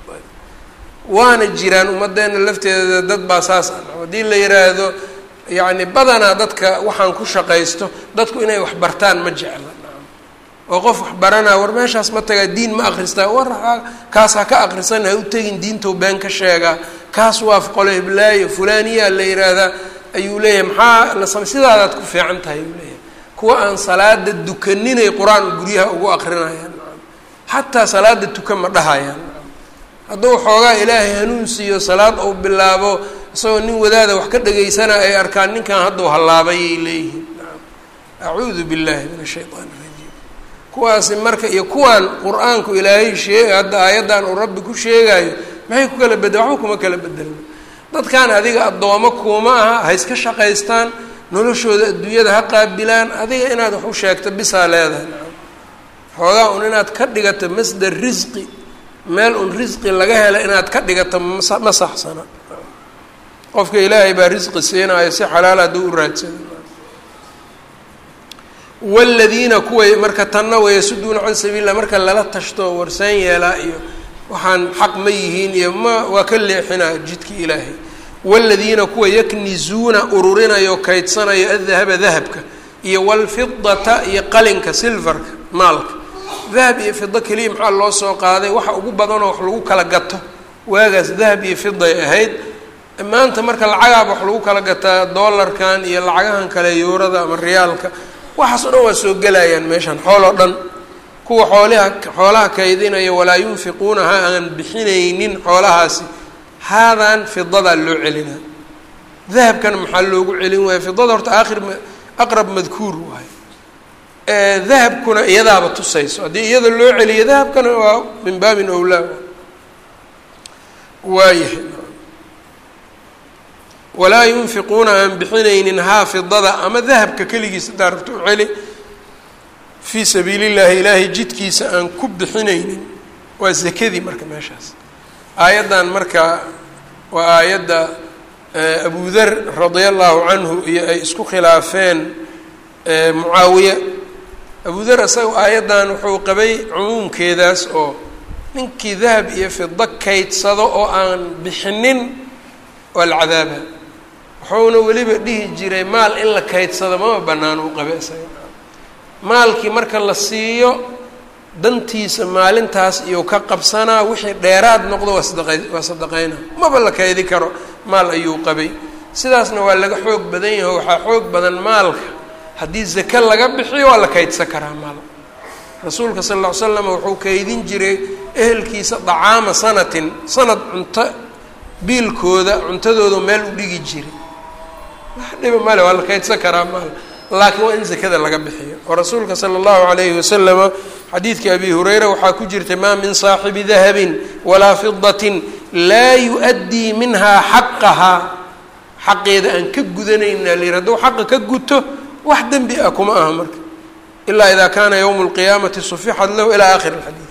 waana jiraan ummaddeena lafteeda dad baa saas ah haddii la yiraahdo yani badanaa dadka waxaan ku shaqaysto dadku inay wax bartaan ma jecla oo qof wax baranaa war meeshaas ma tagaa diin ma akristaa war kaas ha ka akrisan ha u tegin diintou been ka sheegaa kaas waa qole hiblaayo fulaniyaa la yiraahdaa ayuu leeyahay maxaa la sam sidaadaad ku fiican tahay ayuu leeyahay kuwa aan salaada dukaninay qur-aan guryaha ugu akrinayaan xataa salaada tuka ma dhahayaan hadduu xoogaa ilaahay hanuun siiyo salaad uu bilaabo isagoo nin wadaada wax ka dhagaysana ay arkaan ninkan hadduu hallaabayay leeyihiin acuudu billahi min ashaytaan irajiim kuwaasi marka iyo kuwaan qur-aanku ilaahay sheeg hadda aayaddan uu rabbi ku sheegaayo maxay ku kala bedel waxba kuma kala bedelno dadkan adiga addoomo kuuma aha ha iska shaqaystaan noloshooda adduunyada ha qaabilaan adiga inaad wax u sheegto bisaa leedahay xoogaa un inaad ka dhigato masdar risqi meel un risqi laga helo inaad ka dhigato masa ma saxsana qofka ilaahay baa risqi siinaayo si xalaal hadduu u raadsado waladiina kuway marka tanna wayasuduuna can sabiilillah marka lala tashto warsaan yeelaa iyo waxaan xaq ma yihiin iyo ma waa ka leexinaa jidki ilaahay waladiina kuwa yaknizuuna ururinayo kaydsanayo adahaba dahabka iyo walfidata iyo qalinka silvarka maalka dahab iyo fido keliya maxaa loo soo qaaday waxa ugu badanoo wax lagu kala gato waagaas dahab iyo fiday ahayd maanta marka lacagaaba wax lagu kala gataa dollarkan iyo lacagahan kale yuurada ama riyaalka waxaas o dhan waa soo gelayaan meeshan xool oo dhan kuwa xoolaha xoolaha kaydinaya walaa yunfiquunaha aan bixinaynin xoolahaasi haadan fidadaa loo celinaa dahabkana maxaa loogu celin waaya fidada horta aakhir aqrab madkuur waayo dahabkuna iyadaaba tusayso haddii iyada loo celiyo dahabkana waa min baabin owlaa waayahay walaa yunfiquuna aan bixinaynin haa fidada ama dahabka keligiisa hadaa rabto u celi fii sabiili llahi ilaahay jidkiisa aan ku bixinaynin waa zakadii marka meeshaas aayaddan marka waa aayadda abu dar radia allahu canhu iyo ay isku khilaafeen mucaawiye abu dar isaga aayaddan wuxuu qabay cumuumkeedaas oo ninkii dahab iyo fido kaydsado oo aan bixinin waa la cadaaba wuxuuna weliba dhihi jiray maal in la kaydsado mama bannaan uu qabe isaga maalkii marka la siiyo dantiisa maalintaas iyo ka qabsanaa wixii dheeraad noqdo waa sadaqay waa sadaqayna maba la kaydi karo maal ayuu qabay sidaasna waa laga xoog badan yaho waxaa xoog badan maalka haddii zake laga bixiyo waa la kaydsan karaa maal rasuulka sal lla ly slam wuxuu kaydin jiray ehelkiisa dacaama sanatin sanad cunto biilkooda cuntadooda meel u dhigi jiray wax dhiba male waa la kaydsan karaa maal laakiin waa in zakada laga bixiyo oo rasuulka sala allahu alayhi wasalama xadiidkii abi hureyra waxaa ku jirtay maa min saaxibi dahabin walaa fidatin laa yu-addii minhaa xaqahaa xaqeeda aan ka gudanayna layiri hadduu xaqa ka guto wax dembi ah kuma aha marka ilaa idaa kaana yowmu lqiyaamati sufixat lahu ilaa aakhiri alxadiid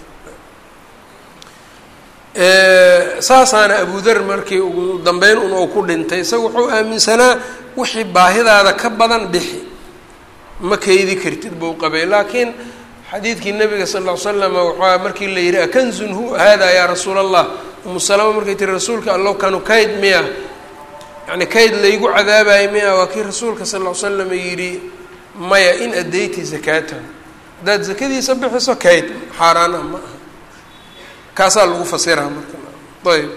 saasaana abu dar markii ugu dambeyn un uu ku dhintay isaga wuxuu aaminsanaa wixii baahidaada ka badan bixi ma kaydi kartid buu qabay laakiin xadiidkii nabiga sal ll ly slama waxaa markii la yihi akanzun hu hada yaa rasuula allah umu salama markay tiri rasuulka allow kanu kayd miya yani kayd laygu cadaabayo miya waa kii rasuulka sal ll ly slam yidhi maya in addayti zakaatahu haddaad zakadiisa bixiso kayd xaaraan ah ma aha kaasaa lagu fasiraa marka ayb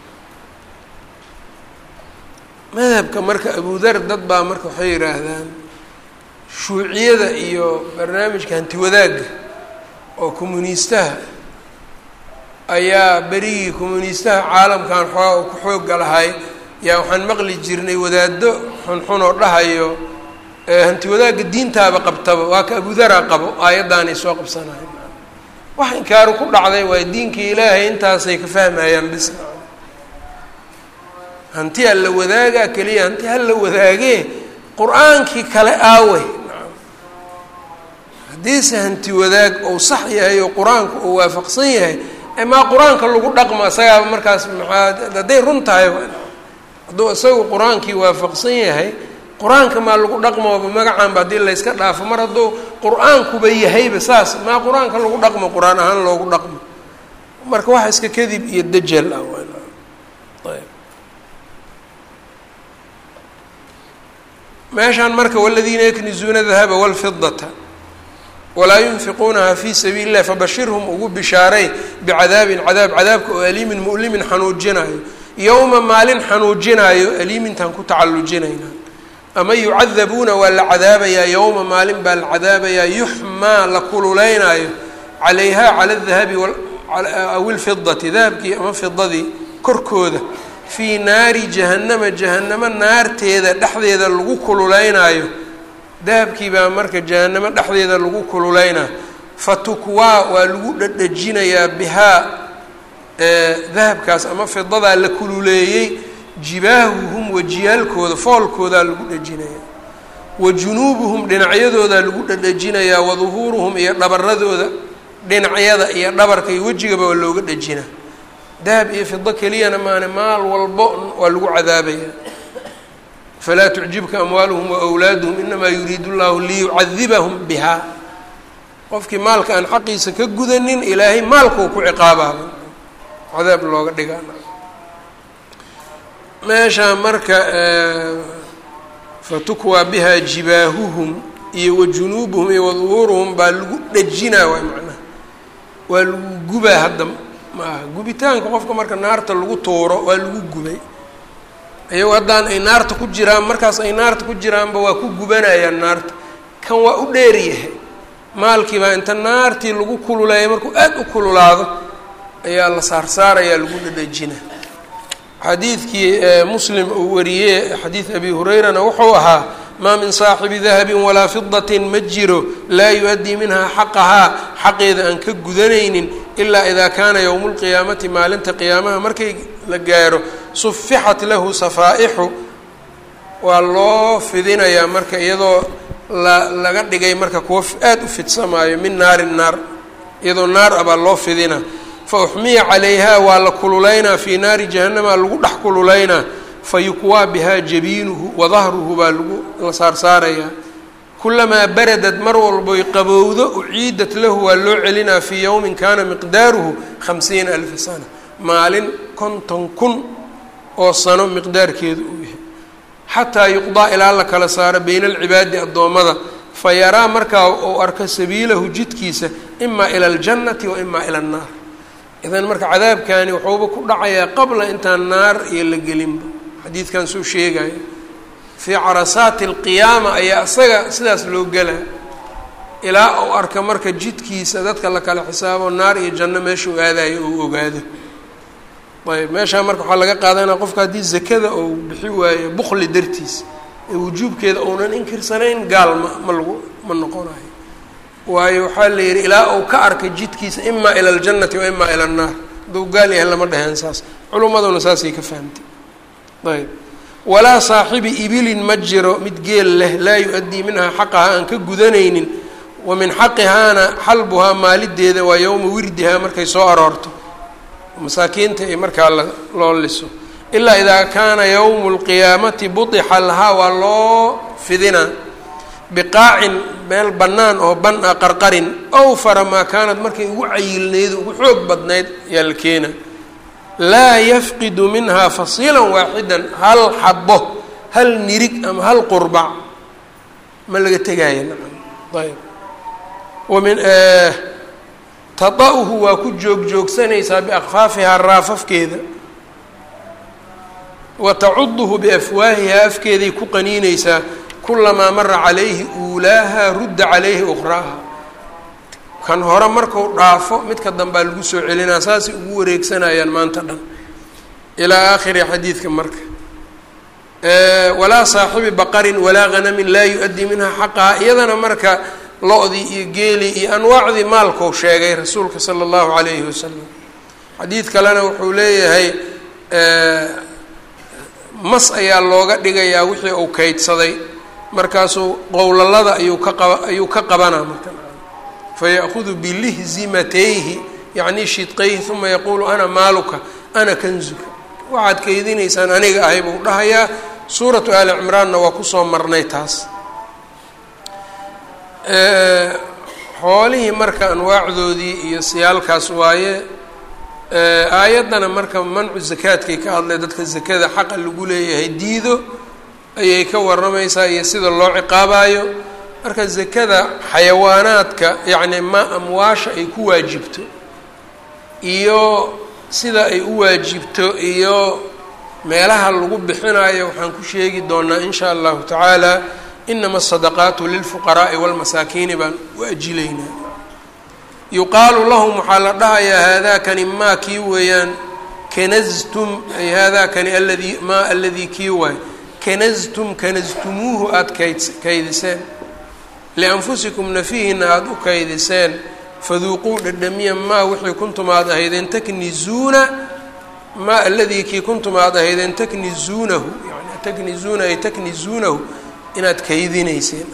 madhabka marka abudar dad baa marka waxay yidhaahdaan shuuciyada iyo barnaamijka hanti wadaagga oo communiistaha ayaa berigii communiistaha caalamkan xoogaa uu ku xooga lahay yaa waxaan maqli jirnay wadaado xunxun oo dhahayo hanti wadaagga diintaaba qabtaba waa ka abudaraa qabo aayaddaanay soo qabsanayo wax inkaaru ku dhacday waay diinkii ilaahay intaasay ka fahmayaan bis hanti ha la wadaagaa keliya hanti ha la wadaagee qur-aankii kale aawe haddiise hanti wadaag ou sax yahay oo qur-aanku uu waafaqsan yahay maa qur-aanka lagu dhaqmo isagaaba markaas maxaa hadday run tahay hadduu isagu qur-aankii waafaqsan yahay qur-aanka maa lagu dhaqmoba magacaanba haddii layska dhaafo mar hadduu qur-aankuba yahayba saas maa qur-aanka lagu dhaqmo qur-aan ahaan loogu dhaqmo marka waxa iska kadib iyo dajal ah ayb meeshaan marka waladiina yaknizuuna dahaba walfidata walaa yunfiquunaha fii sabiili illahi fabashirhum ugu bishaaray bicadaabin cadaab cadaabka oo aliimin mu'limin xanuujinaayo yowma maalin xanuujinaayo aliimintaan ku tacallujinayna ama yucadabuuna waa la cadaabayaa yowma maalin baa la cadaabayaa yuxmaa la kululaynaayo calayha cala dahabi aw ilfidati dahabkii ama fidadii korkooda fii naari jahannama jahanamo naarteeda dhexdeeda lagu kululeynaayo dahabkii baa marka jahanamo dhexdeeda lagu kululeynayo fatukwaa waa lagu dhadhajinayaa bihaa dahabkaas ama fidadaa la kululeeyey jibaahuhum wajiyaalkooda foolkoodaa lagu dhajinayaa wa junuubuhum dhinacyadoodaa lagu dhadhajinayaa wa duhuuruhum iyo dhabaradooda dhinacyada iyo dhabarka iyo wejigaba waa looga dhajinaa dahab iyo fido keliyana maane maal walbo waa lagu cadaabaya falaa tucjibka amwaaluhum waawlaaduhum inamaa yuriidu llahu liyucadibahum bihaa qofkii maalka aan xaqiisa ka gudanin ilaahay maalkuu ku ciqaabaaba cadaab looga dhigaa meesha marka fatukwaa bihaa jibaahuhum iyo wa junuubuhum iyo waduhuuruhum baa lagu dhajinaa waay macnaha waa lagu gubaa hadda maaha gubitaanka qofka marka naarta lagu tuuro waa lagu gubay ayago haddaan ay naarta ku jiraan markaas ay naarta ku jiraanba waa ku gubanayaan naarta kan waa u dheeryahay maalkii baa inta naartii lagu kululeeya markuu aada u kululaado ayaa la saarsaarayaa lagu dhadhajina xadiidkii muslim uu wariyey xadiid abi hurayrana wuxuu ahaa maa min saaxibi dahabin walaa fidatin ma jiro laa yu-addii minhaa xaqahaa xaqeeda aan ka gudanaynin ilaa idaa kaana yowmu lqiyaamati maalinta qiyaamaha markay la gaaro sufixat lahu safaa'ixu waa loo fidinayaa marka iyadoo la laga dhigay marka kuwa aada u fidsamaayo min naarin naar iyadoo naar ah baa loo fidina fa uxmiya calayha waa la kululeynaa fii naari jahannama lagu dhex kululeynaa fa yukwaa bihaa jabiinuhu wa dahruhu baa lagu la saarsaarayaa kulamaa baradad mar walboy qabowdo uciidat lahu waa loo celinaa fii yowmin kaana miqdaaruhu khamsiina alfa sana maalin konton kun oo sano miqdaarkeedu uu yahay xataa yuqdaa ilaa la kala saaro bayna alcibaadi addoommada fa yaraa markaa uu arko sabiilahu jidkiisa imaa ila aljannati wa imaa ila annaar idan marka cadaabkani wuxuuba ku dhacayaa qabla intaan naar iyo la gelinba xadiidkan soo sheegaya fii carasaati alqiyaama ayaa isaga sidaas loo gelaa ilaa uu arka marka jidkiisa dadka la kala xisaabo naar iyo janno meeshuu aadayo uu ogaado ayb meeshaa marka waxaa laga qaadanaya qofka haddii zakada uu bixi waayo bukli dartiis ee wujuubkeeda uunan inkirsanayn gaal ma ma lagu ma noqonayo waayo waxaa la yidhi ilaa uu ka arkay jidkiisa imaa ila aljannati wa imaa ila annaar hadduu gaal yahay lama dheheen saas culummaduna saasay ka fahamtay ayb walaa saaxibi ibilin ma jiro mid geel leh laa yu-addii minhaa xaqaha aan ka gudanaynin wa min xaqihaana xalbuhaa maalideeda waa yowma wirdihaa markay soo aroorto masaakiinta iyo markaa la loo liso ilaa idaa kaana yowmu lqiyaamati budixa lahaa waa loo fidinaa biqaacin meel bannaan oo ban a qarqarin awfara maa kaanad markay ugu cayilnayd ugu xoog badnayd ayaa la keena laa yafqidu minhaa fasiilan waaxidan hal xabo hal nirig ama hal qurbac ma laga tegaayo nacam ayb wamin tada'uhu waa ku joog joogsanaysaa biakfaafihaa raafafkeeda wa tacuduhu biafwaahihaa afkeeday ku qaniinaysaa kulamaa mara calayhi uulaaha rudda calayhi ukhraaha kan hore marku dhaafo midka dambaa lagu soo celinaa saasay ugu wareegsanayaan maanta dhan ilaa aakhiri xadiidka marka walaa saaxibi baqarin walaa hanamin laa yu-addii minhaa xaqaha iyadana marka lo-dii iyo geelii iyo anwaacdii maalkou sheegay rasuulka sala allahu calayhi wasalam xadiid kalena wuxuu leeyahay mas ayaa looga dhigayaa wixii uu kaydsaday markaasuu qowlalada ayuu ka qaba ayuu ka qabanaa marka faya'hudu bilihzimatayhi yacni shidqayhi uma yaquulu ana maaluka ana kanzuka waxaad kaydinaysaan aniga ahay buu dhahayaa suuratu aali cimraanna waa kusoo marnay taas xoolihii marka anwaacdoodii iyo siyaalkaas waaye aayaddana marka mancu zakaadkay ka hadlay dadka zakada xaqa lagu leeyahay diido ayay ka warramaysaa iyo sida loo ciqaabayo marka zakada xayawaanaadka yacni ma amwaasha ay ku waajibto iyo sida ay u waajibto iyo meelaha lagu bixinayo waxaan ku sheegi doonaa in shaa allahu tacaala inama asadaqaatu lilfuqaraa'i walmasaakiini baan u ajilaynaa yuqaalu lahum waxaa la dhahayaa haadaakani maa kii weeyaan kanastum ay haadaakani aladii maa aladii kii waay kanastum kanastumuuhu aada kayd kaydiseen lianfusikum nafihiina aada u kaydiseen faduuquu dhadhamiya maa wixii kuntum aad ahaydeen taknizuuna maa aladii kii kuntum aad ahaydeen taknizuunahu yani taknizuuna ay taknizuunahu inaad kaydinayseen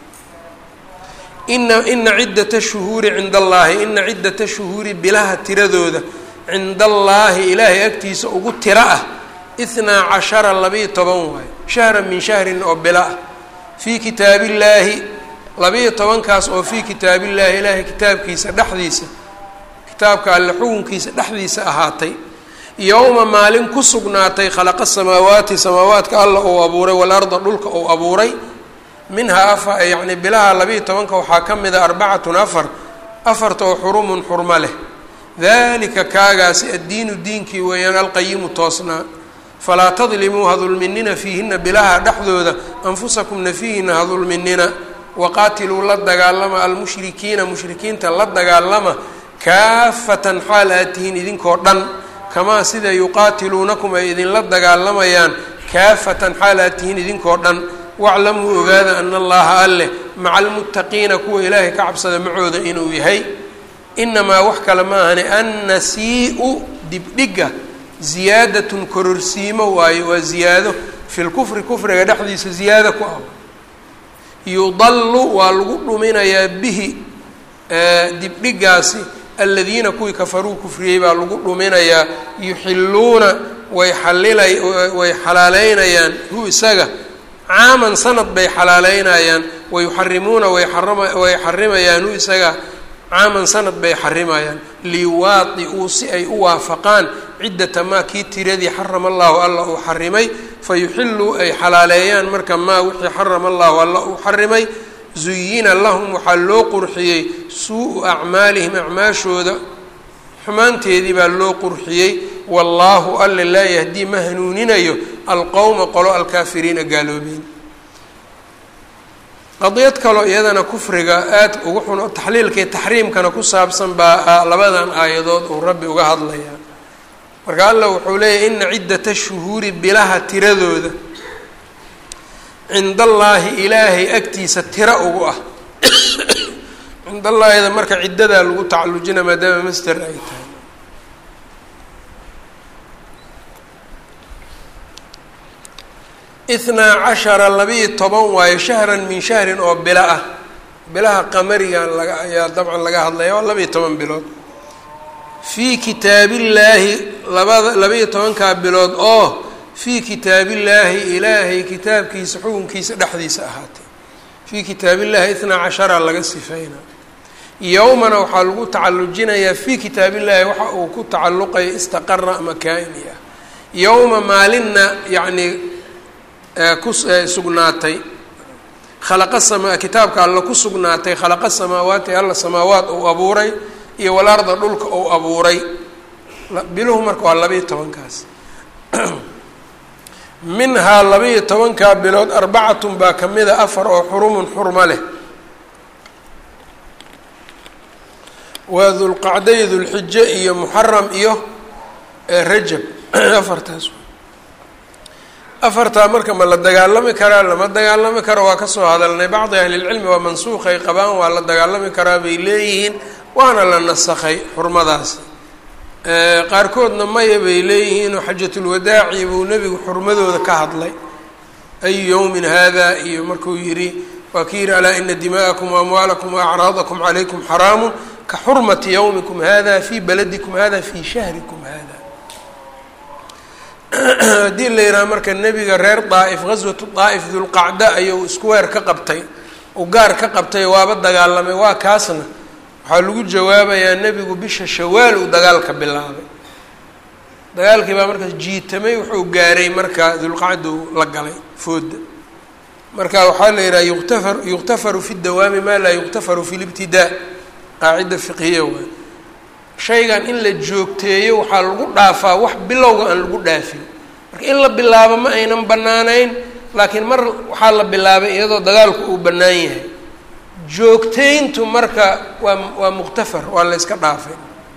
ina ina ciddata shuhuuri cinda allaahi ina ciddata shuhuuri bilaha tiradooda cinda allaahi ilaahay agtiisa ugu tiro ah ithnaa cashara labiiyo toban waayo shahran min shahrin oo bilo ah fii kitaabillaahi labiiyo tobankaas oo fii kitaabillaahi ilaahay kitaabkiisa dhexdiisa kitaabka alle xukunkiisa dhexdiisa ahaatay yowma maalin ku sugnaatay khalaqa samaawaati samaawaadka alla uu abuuray walarda dhulka uu abuuray minhaa afa yacni bilaha labiiyo tobanka waxaa ka mida arbacatun afar afarta oo xurumun xurmo leh dalika kaagaasi addiinu diinkii weeyaan alqayimu toosnaa falaa tadlimuu ha dulminina fiihina bilaha dhexdooda anfusakum nafiihina ha dulminina waqaatiluu la dagaalama almushrikiina mushrikiinta la dagaalama kaafatan xaal aad tihiin idinkoo dhan kamaa sida yuqaatiluunakum ay idinla dagaalamayaan kaafatan xaal aad tihiin idinkoo dhan waclamuu ogaada ana allaha alleh maca almuttaqiina kuwa ilaahay ka cabsada macooda inuu yahay inamaa wax kale ma ahani annasii-u dibdhiga ziyaadatun kororsiimo waayo waa ziyaado fi lkufri kufriga dhexdiisa ziyaado ku ah yudallu waa lagu dhuminayaa bihi dibdhigaasi aladiina kuwii kafaruu kufriyey baa lagu dhuminayaa yuxiluuna way xalilay way xalaaleynayaan hu isaga caaman sanad bay xalaaleynayaan wayuxarimuuna way arama way xarimayaan hu isaga caaman sanad bay xarimayaan liwaadi-uu si ay u waafaqaan ciddata maa kii tiradii xarama allahu alla uu xarimay fayuxiluu ay xalaaleeyaan marka maa wixii xarama allahu alla uu xarimay zuyina lahum waxaa loo qurxiyey suu-u acmaalihim acmaashooda xumaanteedii baa loo qurxiyey wallaahu alle laa yahdii ma hanuuninayo alqowma qolo alkaafiriina gaaloobeen qadiyad kaloo iyadana kufriga aada ugu xun oo taxliilkii taxriimkana ku saabsan baa labadan aayadood uu rabbi uga hadlayaa marka allah wuxuu leeyahy ina ciddata shuhuuri bilaha tiradooda cind allaahi ilaahay agtiisa tiro ugu ah cind allaahida marka ciddadaa lagu tacallujina maadaama master ay tahay ithnaa cashara labiiyo toban waayo shahran min shahrin oo bilo ah bilaha qamarigan laga ayaa dabcan laga hadlaya waa labiiyo toban bilood fii kitaabillaahi labada labiiyo tobankaa bilood oo fii kitaabillaahi ilaahay kitaabkiisa xukunkiisa dhexdiisa ahaatay fii kitaabillahi ithnaa cashara laga sifeynaa yowmana waxaa lagu tacallujinayaa fii kitaabillaahi waxa uu ku tacalluqaya istaqara makaani ah yowma maalinna yacnii ku sugnaatay khalaqa sama kitaabka alla ku sugnaatay khalaqa samaawaati alla samaawaat uu abuuray iyo walarda dhulka uu abuuray biluhu marka waa labiiyo tobankaas minhaa labiiyo tobankaa bilood arbacatun baa ka mida afar oo xurumun xurmo leh waa dulqacday dulxijo iyo muxaram iyo rajab afartaas afartaa marka ma la dagaalami karaa lama dagaalami karo waa kasoo hadalnay bacdi ahlilcilmi waa mansuuqay qabaan waa la dagaalami karaa bay leeyihiin waana la nasakhay xurmadaasi qaarkoodna maya bay leeyihiin oo xajatulwadaaci buu nebigu xurmadooda ka hadlay ayu yowmin hada iyo markuu yidhi waa ki yidhi alaa ina dima'akum waamwaalakum waacraadakum calaykum xaraamun ka xurmati yowmikum hada fii baladikum hada fii shahrikum hada haddii la yidhaha marka nebiga reer daa'if ghaswatu daa'if dulqacda ayuu isku weer ka qabtay uu gaar ka qabtay waaba dagaalamay waa kaasna waxaa lagu jawaabayaa nebigu bisha shawaal uu dagaalka bilaabay dagaalkii baa markaas jiitamay wuxuu gaaray marka dulqacdu la galay fooda marka waxaa la yidhaha yuktafar yuktafaru fi dawaami maa laa yuktafaru fi libtidaa qaacida fiqhiya waay shaygan in la joogteeyo waxaa lagu dhaafaa wax bilowga aan lagu dhaafin marka in la bilaabo ma aynan bannaanayn laakiin mar waxaa la bilaabay iyadoo dagaalku uu bannaan yahay joogtayntu marka waa waa muqtafar waa la yska dhaafay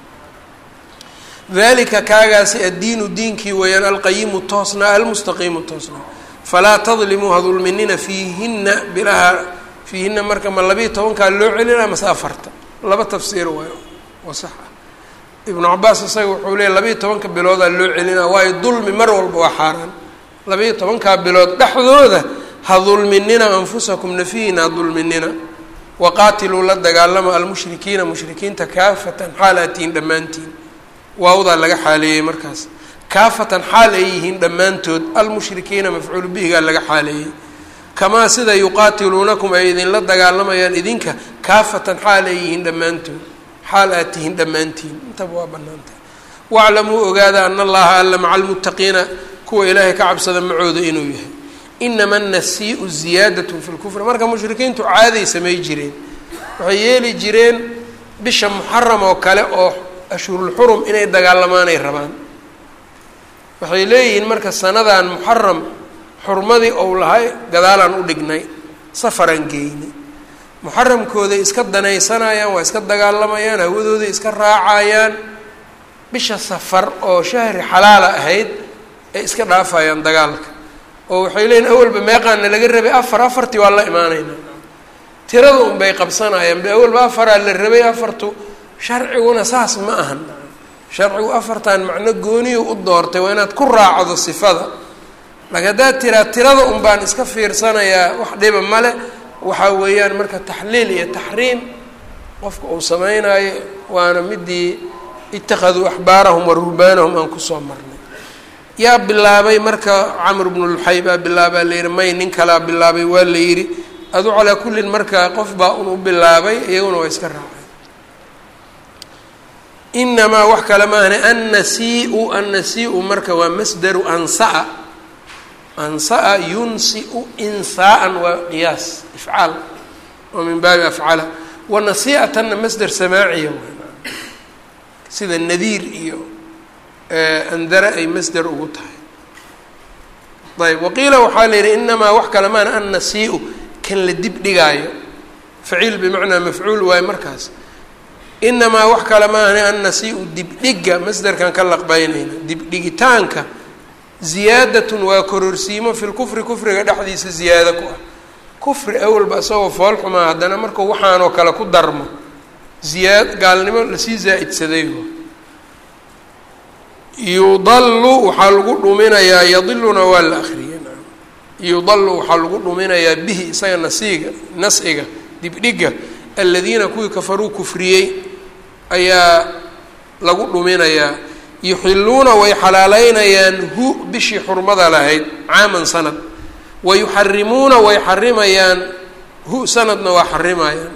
dalika kaagaasi addiinu diinkii weeyaan alqayimu toosnaa almustaqiimu toosnaa falaa tadlimuu ha dulminina fiihinna bilaha fiihinna marka ma labiiyo tobankaa loo celina mase afarta laba tafsiir waay oo sax ah ibnu cabaas isaga wuxuu leeyay labiiyo tobanka biloodaa loo celinaa waayo dulmi mar walba waa xaaraan labiiyo tobankaa bilood dhexdooda ha dulminina anfusakum nafihiina ha dulminina waqaatiluu la dagaalama almushrikiina mushrikiinta kaafatan xaal aad tihiin dhammaantiin waawdaa laga xaaleeyey markaas kaafatan xaal ay yihiin dhammaantood almushrikiina mafcuulu bihigaa laga xaaleeyey kamaa sida yuqaatiluunakum ay idinla dagaalamayaan idinka kaafatan xaal ay yihiin dhammaantood xaal aad tihiin dhammaantiin intaba waa banaantahay waclamuu ogaada ana allaha alla maca almuttaqiina kuwa ilaahay ka cabsada macooda inuu yahay inama annasiiu ziyaadatun fi lkufri marka mushrikiintu caaday samay jireen waxay yeeli jireen bisha muxaram oo kale oo ashhurulxurum inay dagaalamaanay rabaan waxay leeyihiin marka sanadan muxaram xurmadii ou lahay gadaalaan u dhignay safaraan geynay muxaramkooday iska danaysanayaan waa iska dagaalamayaan hawadooday iska raacayaan bisha safar oo shahri xalaala ahayd ay iska dhaafayaan dagaalka oo waxay leeyihin awalba meeqaana laga rabay afar afartii waa la imaanaynaa tirada unbay qabsanayaan be awalba afaraa la rabay afartu sharciguna saas ma ahan sharcigu afartan macno gooniyu u doortay waa inaad ku raacdo sifada laakiin haddaad tiraa tirada un baan iska fiirsanayaa wax dhiba male waxaa weeyaan marka taxliil iyo taxriim qofka uu sameynaayo waana midii ittakhaduu axbaarahum wa ruhbaanahum aan kusoo marnay yaa bilaabay marka camr bnu luxay baa bilaabaa la yihi may nin kalaa bilaabay waa la yidhi adu calaa kullin marka qof baa un u bilaabay iyaguna waa iska raacay inamaa wax kale maahne annasiu annasi-u marka waa masdaru ansaa ansaa yunsiu insaaan waa qiyaas ifcaal oo min baabi afcala wanasiatanna masder samaaciya sida nadiir iyo andara ay masder ugu tahay ayb waqiila waxaa la yidhi inamaa wax kale maahne annasi-u kan la dib dhigaayo faciil bimacnaa mafcuul waayo markaas inamaa wax kale maahne annasi-u dibdhiga masderkan ka laqbaynayna dibdhigitaanka ziyaadatun waa kororsiimo fi lkufri kufriga dhexdiisa ziyaado ku ah kufri awalba isagoo foolxumaa haddana markuu waxaanoo kale ku darmo ziyaad gaalnimo lasii zaa-idsaday yudalu waxaa lagu dhuminayaa yadiluna waa la akriyay yudalu waxaa lagu dhuminayaa bihi isaga nasiiga nas-iga dibdhiga aladiina kuwii kafaruu kufriyey ayaa lagu dhuminayaa yuxiluuna way xalaaleynayaan hu bishii xurmada lahayd caaman sanad wa yuxarimuuna way xarimayaan hu sanadna waa xarimayaan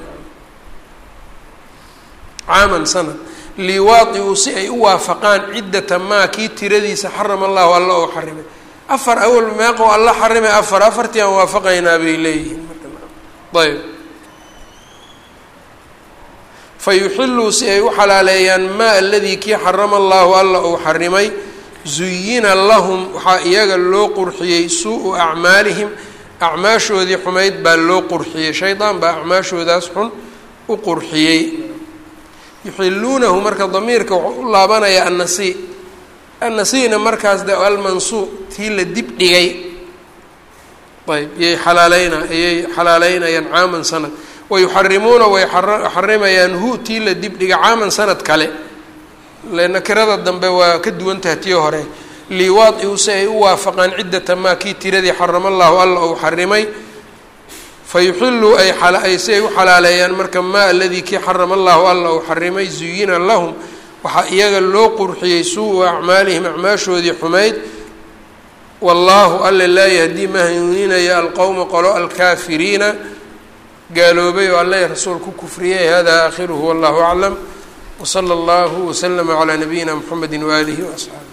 caaman sanad liwaadiuu si ay u waafaqaan ciddata maa kii tiradiisa xarama allahu alla oo xarimay afar awal meeqo alla xarimay afar afartii aan waafaqaynaa bay leeyihiin ayb fa yuxiluu si ay u xalaaleeyaan maa aladii kii xarama allahu alla uu xarimay zuyina lahum waxaa iyaga loo qurxiyey suu-u acmaalihim acmaashoodii xumayd baa loo qurxiyey shaydaan baa acmaashoodaas xun u qurxiyey yuxiluunahu marka damiirka wuxuu u laabanayaa annasi annasina markaas de almansuu tii la dib dhigay ayb yay xalaaleyna ayay xalaaleynayaan caaman sanad wayuxarimuuna way xarimayaan hu tii la dib dhiga caaman sanad kale nakirada dambe waa ka duwantaha tii hore liwaadiu si ay u waafaqaan ciddata maa kii tiradii xarama allahu alla uu xarimay fayuxiluu ay si ay u xalaaleeyaan marka maa aladii kii xarama allahu alla uu xarimay zuyina lahum waxaa iyaga loo qurxiyey suu-u acmaalihim acmaashoodii xumayd wallaahu alla laa yahdii ma hanuuninaya alqowma qolo alkaafiriina gaaloobay oo alla rasuul ku kufriyay hada aakhiruhu wallahu aclam wsala allahu waslama calaa nabiyina mxamedi waaalihi waasxaabi